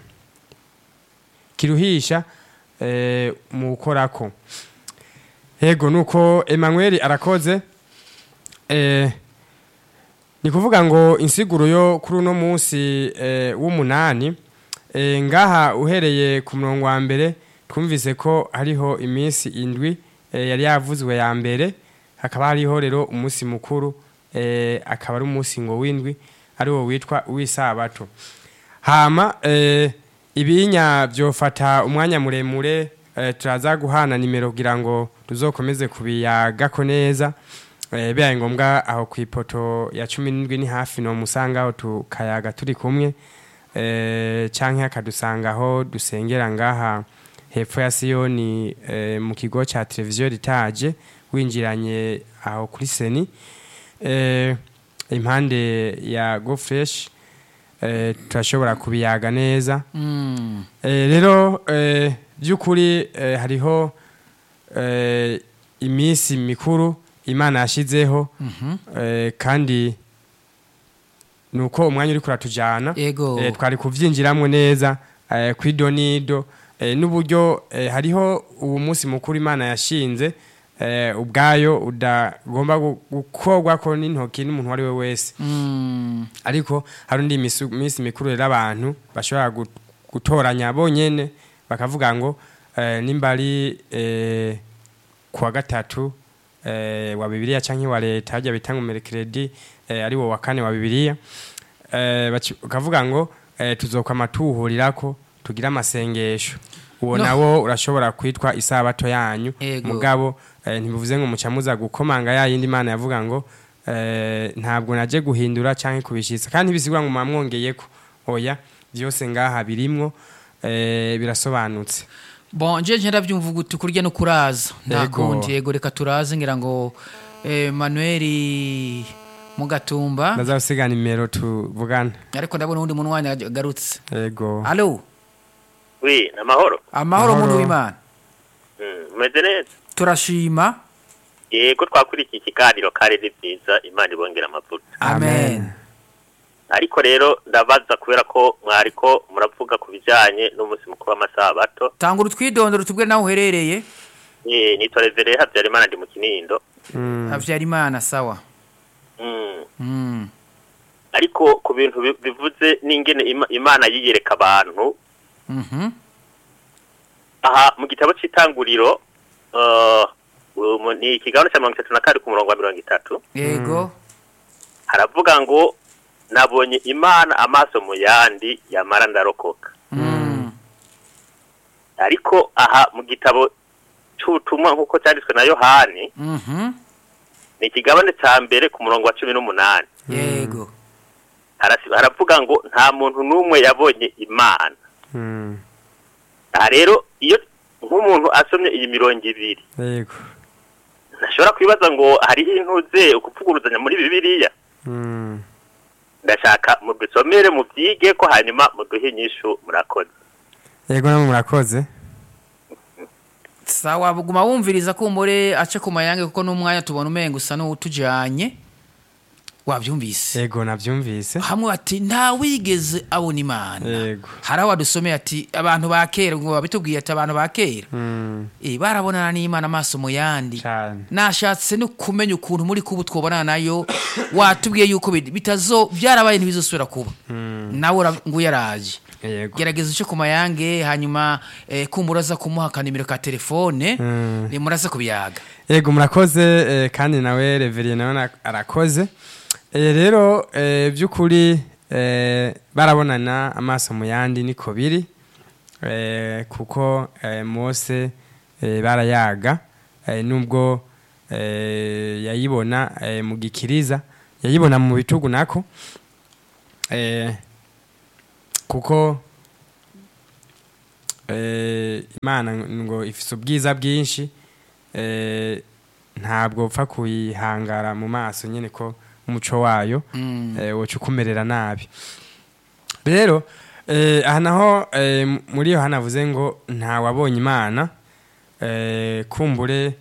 kiruhisha eh, mu gukorako yego nuko Emmanuel arakoze eh, ni kuvuga ngo insiguro yo kuri uno munsi eh, w'umunani eh, ngaha uhereye ku murongo wa mbere twumvise ko hariho iminsi indwi eh, yari yavuzwe ya mbere hakaba hariho rero umunsi mukuru eh, akaba ari umunsi ngo w'indwi ari wo witwa uw'isabato hama eh, ibinya byofata umwanya muremure eh, turaza guhana nimero kugira ngo tuzokomeze kubiyagako neza eh, bibaye ngombwa aho ku ipoto ya cumi n'indwi ni hafi no musanga aho tukayaga turi kumwe eh, canke akadusanga aho dusengera ngaha hepfo ya siyoni eh, mu kigo ca televiziyo ritaje winjiranye aho kuri seni eh, impande ya go fresh eh, turashobora kubiyaga neza Mm. Eh, rero eh, by'ukuri eh, hariho eh, iminsi mikuru imana yashizeho Mhm. eh, kandi nuko umwanya uri kuratujana Ego. eh, twari kuvyinjiramwo neza eh, kwidonido eh, n'uburyo eh, hariho uwo munsi mukuru imana yashinze eh, ubwayo udagomba gu- gukorwako n'intoki n'umuntu uwo ari we wese Mm. ariko hari undi misu- minsi mikuru rero abantu bashobora gu- gutoranya bonyene bakavuga ngo eh, nimba ari eh, kuwa gatatu eh, wa bibiliya canke wa leta harya bita ngo merekeredi eh, ari wo wa kane wa bibiliya eh, baci- bakavuga ngo eh, tuzokwama tuwuhurirako tugire amasengesho uwo No. nawo urashobora kwitwa isabato yanyu Ego. mugabo eh, ntibivuze ngo muca muza gukomanga ya yindi mana yavuga ngo eh, ntabwo naje guhindura canke kubishitsa kandi bisigura ngo mwamwongeyeko oya byose ngaha birimwo eh, birasobanutse bon nje nje ndabyumva guti kurya no kuraza nta Yego. kundi yego reka turaze ngira ngo eh, manuel mugatumba ndaza gusiga nimero tuvugana ariko ndabona uwundi muntu wanyu agarutse yego alo wi ni amahoro amahoro Amahoro. muntu w'imana Mm, umeze neza turashima yego twakurikiye ikiganiro kare ni byiza imana ibongera amavuta amen ariko rero ndabaza kubera ko mwariko muravuga ku bijyanye n'umunsi mukuru w'amasabato tanga urutwidondoro tubwire naho uherereye Eh, nitwa revere habyarimana ndi mu kinindo Mm, habyarimana sawa Mm, Mm. ariko ku bintu bi- bivuze n'ingene Ima- imana yiyereka abantu Mhm. aha mu gitabo cy'itanguriro eh, umu- ni ikiganiro cya mirongo itatu na kane ku murongo wa mirongo itatu yego haravuga ngo nabonye imana amaso mu yandi yamara ndarokoka Mm. ariko aha mu gitabo cy'ubutumwa nk'uko cyanditswe na yohani Mhm. ni ikigabane cya mbere ku murongo wa cumi n'umunani yego Harasi- haravuga ngo nta muntu n'umwe yabonye imana mm, aha rero iyo nk'umuntu asomye iyi mirongo ibiri yego ntashobora kwibaza ngo hariho intuze ukuvuguruzanya muri bibiliya Mm, ndashaka mudusomere mubyige ko hanyuma muduhe inyishu murakoze yego namwe murakoze sawa guma wumviriza kumbure ace ku mayange kuko n'umwanya tubona umenga usa n'uwutujanye wabyumvise yego navyumvise hamwe ati nta wigeze abona imana Yego. hari aho wadusomeye ati abantu ba kera ngo babitubwiye ati abantu ba kera Mm, Eh, barabonana n'imana amaso mu yandi cane nashatse no kumenya ukuntu muri kubu twobonana nayo watubwiye yuko bit- bitazo byarabaye ntibizosubira kuba nawe ura- ngo yaraje Yego. gerageza uce ku mayange hanyuma eh, kumbura aza kumuha akanimero ka telefone Mm. ni muraza kubiyaga yego murakoze eh, kandi nawe reveriye nawe na- arakoze Eh, rero eh, by'ukuri eh, barabonana amaso mu yandi niko biri eh, kuko eh, mose eh, barayaga eh, nubwo eh, yayibona eh, mu gikiriza yayibona mu bitugu nako eh, kuko eh, imana ngo ifise ubwiza bwinshi eh, ntabwo upfa kuyihangara mu maso nyine ko umuco wayo Mm. eh, woca ukumerera nabi rero eh, aha naho eh, m- muri iyo hanavuze ngo nta wabonye imana eh, kumbure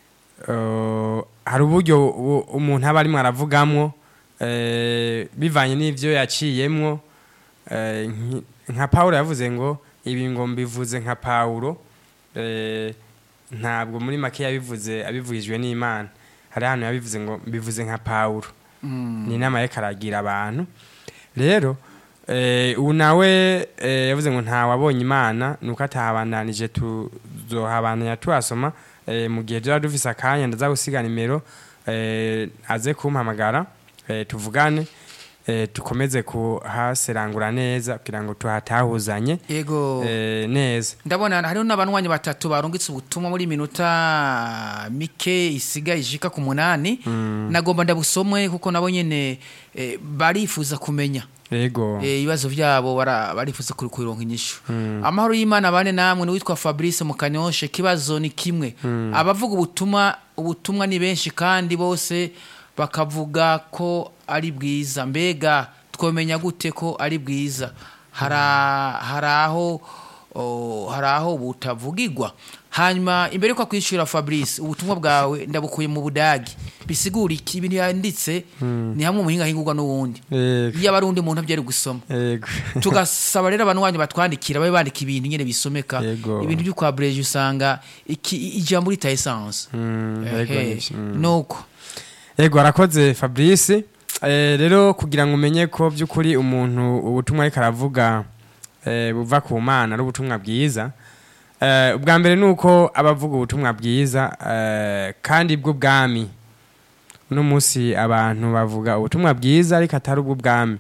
eh, hari uburyo u- umuntu aba arimo aravugamwo eh, bivanye n'ibyo yaciyemwo eh, nki- nka pawulo yavuze ngo ibi ngo mbivuze nka pawulo eh, ntabwo muri make yabivuze abivugijwe n'imana hari ahantu yabivuze ngo mbivuze nka pawulo Mm. ni inama ye karagira abantu rero eh, ubu nawe eh, yavuze ngo nta wabonye imana nuko atahabandanije tuzohabandanya tuhasoma eh, mu gihe tuba dufise akanya ndaza gusiga nimero eh, aze kumpamagara eh, tuvugane eh, dukomeze kuhaserangura neza kugira ngo tuhatahuzanye yego eh, neza ndabona hariho n'abanywanyi batatu barungitse ubutumwa muri minota mike isigaye ishika ku munani nagomba ndabusomwe kuko nabo nyene eh, barifuza kumenya yego Eh, ibibazo byabo bara- barifuza kuri kuronka inyishu amahoro y'imana bane namwe ni witwa fabrice mukanyoshe kibazo ni kimwe abavuga ubutumwa ubutumwa ni benshi kandi bose bakavuga ko ari bwiza mbega twomenya gute ko ari bwiza hari a- hari aho o, hari aho butavugirwa hanyuma imbere yuko kwishyura fabrice ubutumwa bwawe ndabukuye mu budagi bisigura iki ibintu yanditse ni hamwe umuhinga ahingurwa n'uwundi yego iyo aba ari undi muntu abyari gusoma yego tugasaba rero abantu wanyu batwandikira babe bandika ibintu nyine bisomeka Yego. ibintu byo kwa breje usanga iki ijambo rita essence Mm, yego Ehe, nivyo, mm. nuko yego arakoze fabrice Eh, rero kugira ngo umenye ko by'ukuri umuntu ubutumwa ariko aravuga eh, buva ku mana ari ubutumwa bwiza Eh, ubwa mbere ni uko aba avuga ubutumwa bwiza eh, kandi bw'ubwami uno munsi abantu bavuga ubutumwa bwiza ariko atari ubw'ubwami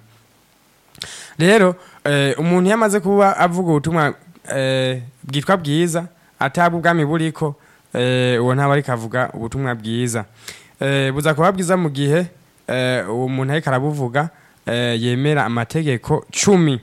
rero eh, umuntu iyo amaze kuba avuga ubutumwa eh, bwitwa bwiza atabwa ubwami buriko eh, uwo ntaba ariko avuga ubutumwa bwiza eh, buza kuba bwiza mu gihe eh, uwo muntu ariko arabuvuga eh, yemera amategeko cumi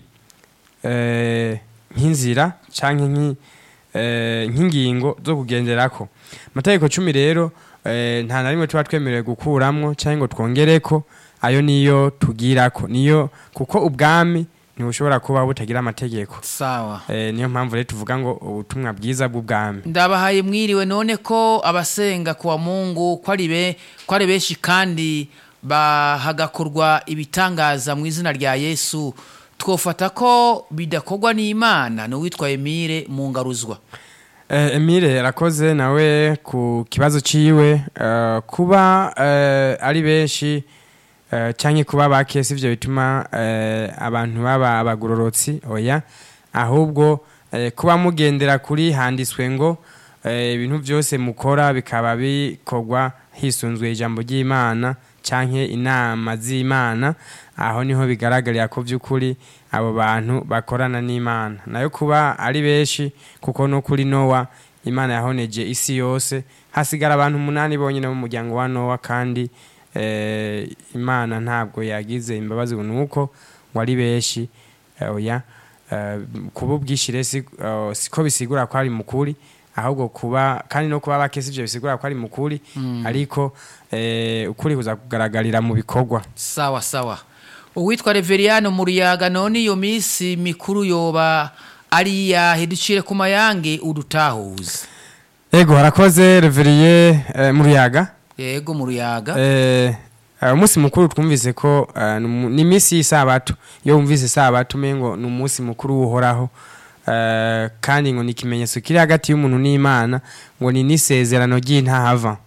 eh, nk'inzira canke nki- eh, nk'ingingo zo kugenderako amategeko cumi rero eh, nta na rimwe tuba twemerewe gukuramwo canke ngo twongereko ayo niyo tugirako niyo kuko ubwami ntibushobora kuba butagira amategeko sawa eh, niyo mpamvu rero tuvuga ngo ubutumwa bwiza bw'ubwami ndabahaye mwiriwe none ko abasenga kuwa mungu ko ari be- ko ari benshi kandi bahagakorwa ibitangaza mu izina rya yesu twofata ko bidakorwa n'imana ni uwitwa emile mu ngaruzwa Eh, Emile arakoze nawe ku kibazo ciwe eh, kuba eh, ari benshi eh, canke kuba bake sivyo bituma eh, abantu baba abagororotsi oya ahubwo eh, kuba mugendera kuri handitswe ngo eh, ibintu byose mukora bikaba bikorwa hisunzwe ijambo ry'Imana canke inama z'Imana aho niho bigaragarira ko by'ukuri abo bantu bakorana n'Imana nayo kuba ari benshi kuko no kuri Nowa Imana yahoneje isi yose hasigara abantu umunani bonyine mu muryango wa Nowa kandi eh, Imana ntabwo yagize imbabazi nuko ngo ari benshi eh, oya eh, kuba ubwishire si, eh, siko bisigura ko ari mukuri ahubwo kuba kandi no kuba bakese ivyo bisigura ko ari mukuri ariko eh, ukuri kuza kugaragarira mu bikorwa sawa sawa uwitwa reveriyano mu ruyaga none iyo minsi mikuru yoba ari iyahe ducire ku mayange udutahuze ego harakoze reveriye eh, mu ruyaga yego mu ruyaga eh, eh, umunsi mukuru twumvise ko eh, ni umu- ni iminsi y'isabato iyo wumvise isabato umengo ni umunsi mukuru uhoraho eh, kandi ngo ni ikimenyetso kiri hagati y'umuntu n'imana ngo ni n'isezerano ry'intahava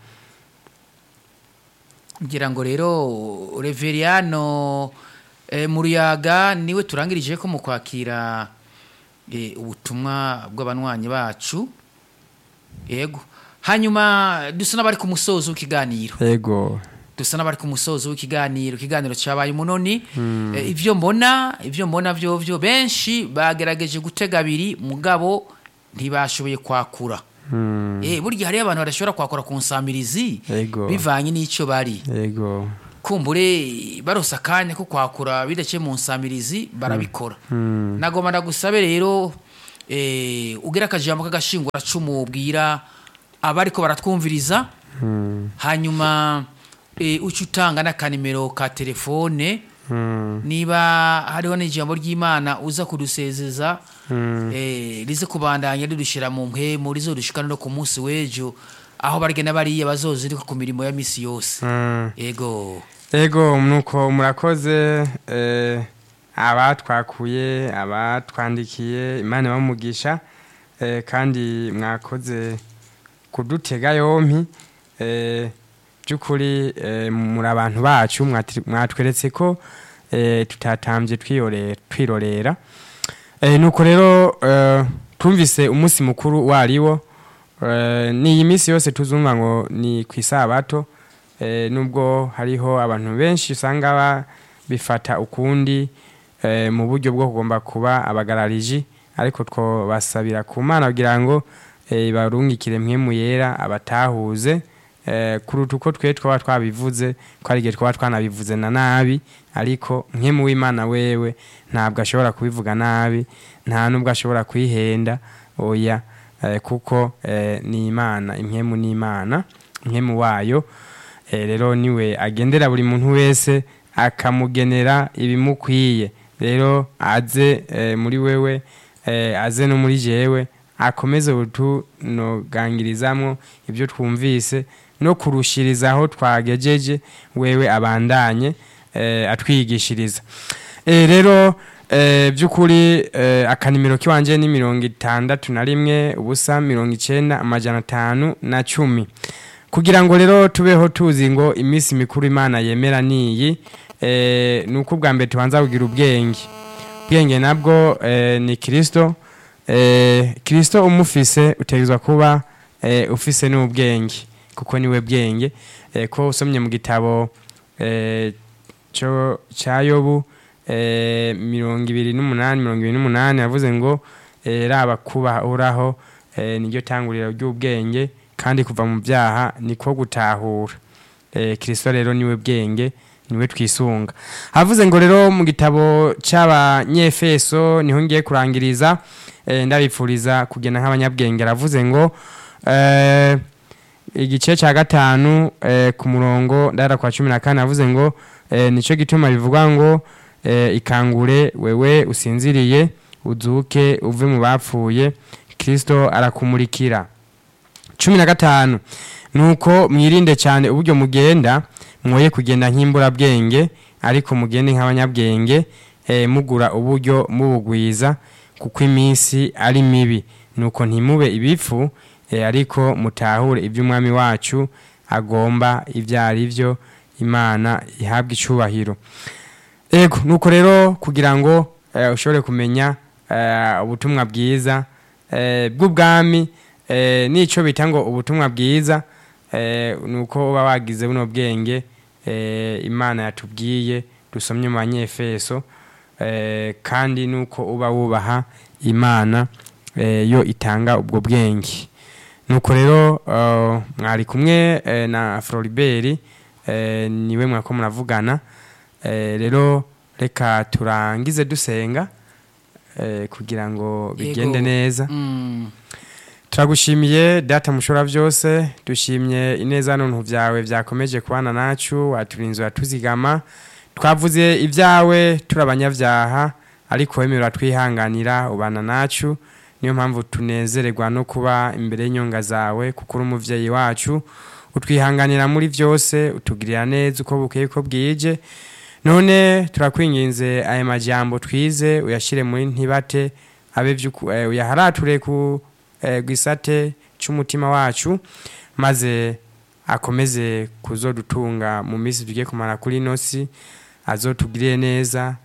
ngira ngo rero reveriyano eh, mu ruyaga niwe turangirije ko mu kwakira eh, ubutumwa bw'abanywanyi bacu yego hanyuma dusa n'abari ku musozo w'ikiganiro yego dusa n'abari ku musozo w'ikiganiro ikiganiro cyabaye umunoni Eh, ivyo mbona ivyo mbona vyo vyo benshi bagerageje gutega abiri mugabo ntibashoboye kwakura Mm, eh burya hariyo abantu badashobora kwakura ku nsamirizi Yego. bivanye n'ico bari yego kumbure barose akanya ko kwakura bidaciye mu nsamirizi barabikora Mm. nagomba ndagusabe rero eh, ugera akajambo k'agashingura cumu ubwira abariko baratwumviriza Mm, hanyuma eh, uca utanga n'akanimero ka telefone mm, niba hariho n'ijambo ry'imana uza kudusezeza mm. eh, rize kubandanya ridushira mu mpemu rizodushikana no ku munsi w'ejo aho barigenda bariya bazozirika ku mirimo ya misi yose Mm. ego Ego nuko murakoze eh, abatwakuye abatwandikiye imana bamugisha eh, kandi mwakoze kudutega yompi eh, by'ukuri eh, muri abantu bacu mwati- mwatweretse ko eh, tutatambye twiyore- twirorera eh, nuko rero eh, twumvise umunsi mukuru wariwo eh, ni iyi minsi yose tuzumva ngo ni ku isabato eh, nubwo hariho abantu benshi usanga ba- bifata ukundi eh, mu buryo bwo kugomba kuba abagarariji ariko twobasabira ku mana kugira ngo eh, barungikire mpwemu yera abatahuze eh, kuruta uko twe twaba twabivuze ko hari igihe twaba twanabivuze na nabi ariko mpwemu w'imana wewe ntabwo ashobora kubivuga nabi nta nubwo ashobora kwihenda oya eh, kuko eh, ni imana impwemu ni imana impwemu wayo Eh, rero niwe agendera buri muntu wese akamugenera ibimukwiye rero aze eh, muri wewe eh, aze no muri jewe akomeze butunogangirizamwo ibyo twumvise no kurushirizaho twagejeje wewe abandanye eh, atwigishiriza eh, rero eh, by'ukuri eh, akanimero kiwanje ni mirongo itandatu na rimwe ubusa mirongo icenda amajana atanu na cumi kugira ngo rero tubeho tuzi ngo iminsi mikuru imana yemera niyi eh, ni uko ubwa mbere tubanza kugira ubwenge ubwenge nabwo eh, ni kirisito eh, kirisito umufise utegerezwa kuba eh, ufise n'ubwenge kuko niwe bwenge eh, ko usomye mu gitabo eh, cyo cya yobu eh, mirongo ibiri n'umunani mirongo ibiri n'umunani yavuze ngo eh, raba kubaha uraho eh, niryo tanguriro ry'ubwenge kandi kuva mu byaha niko gutahura eh, kirisito rero niwe bwenge niwe twisunga havuze ngo rero mu gitabo cy'abanyefeso niho ngiye kurangiriza eh, ndabifuriza kugenda nk'abanyabwenge aravuze ngo eh, igice cya gatanu eh, ku murongo ndahera kwa cumi na kane avuze ngo eh, nicyo gituma bivuga ngo eh, ikangure wewe usinziriye uzuke uve mu bapfuye kirisito arakumurikira cumi na gatanu nuko mwirinde cyane uburyo mugenda mwoye kugenda nk'imburabwenge ariko mugende nk'abanyabwenge eh, mugura uburyo mubugwiza kuko iminsi ari mibi nuko ntimube ibifu eh, ariko mutahure iby'umwami wacu agomba ibyo ari byo imana ihabwa icubahiro ego nuko rero kugira ngo eh, ushobore kumenya eh, ubutumwa bwiza eh, bw'ubwami eh, n'icyo bita ngo ubutumwa bwiza eh, ni uko uba wagize buno bwenge eh, imana yatubwiye dusomye mu banyefeso eh, kandi nuko uba wubaha imana eh, yo itanga ubwo bwenge nuko rero uh, mwari kumwe eh, na floribert eh, niwe mwako muravugana eh, rero reka turangize dusenga eh, kugira ngo bigende Yego. neza Mm. turagushimiye data mushobora byose dushimye ineza n'untu byawe byakomeje kubana nacu waturinze uratuzigama twavuze ibyawe turi abanyabyaha ariko wemewe uratwihanganira ubana nacu niyo mpamvu tunezererwa no kuba imbere y'inyonga zawe kuko uri umubyeyi wacu utwihanganira muri byose utugirira neza uko bukeye ko bwije none turakwinginze aya majambo twize uyashyire muri ntibate abe by'uku- eh, uyaharature ku eh, gisate cy'umutima wacu maze akomeze kuzodutunga mu minsi tugiye kumara kuri ino si azotugirire neza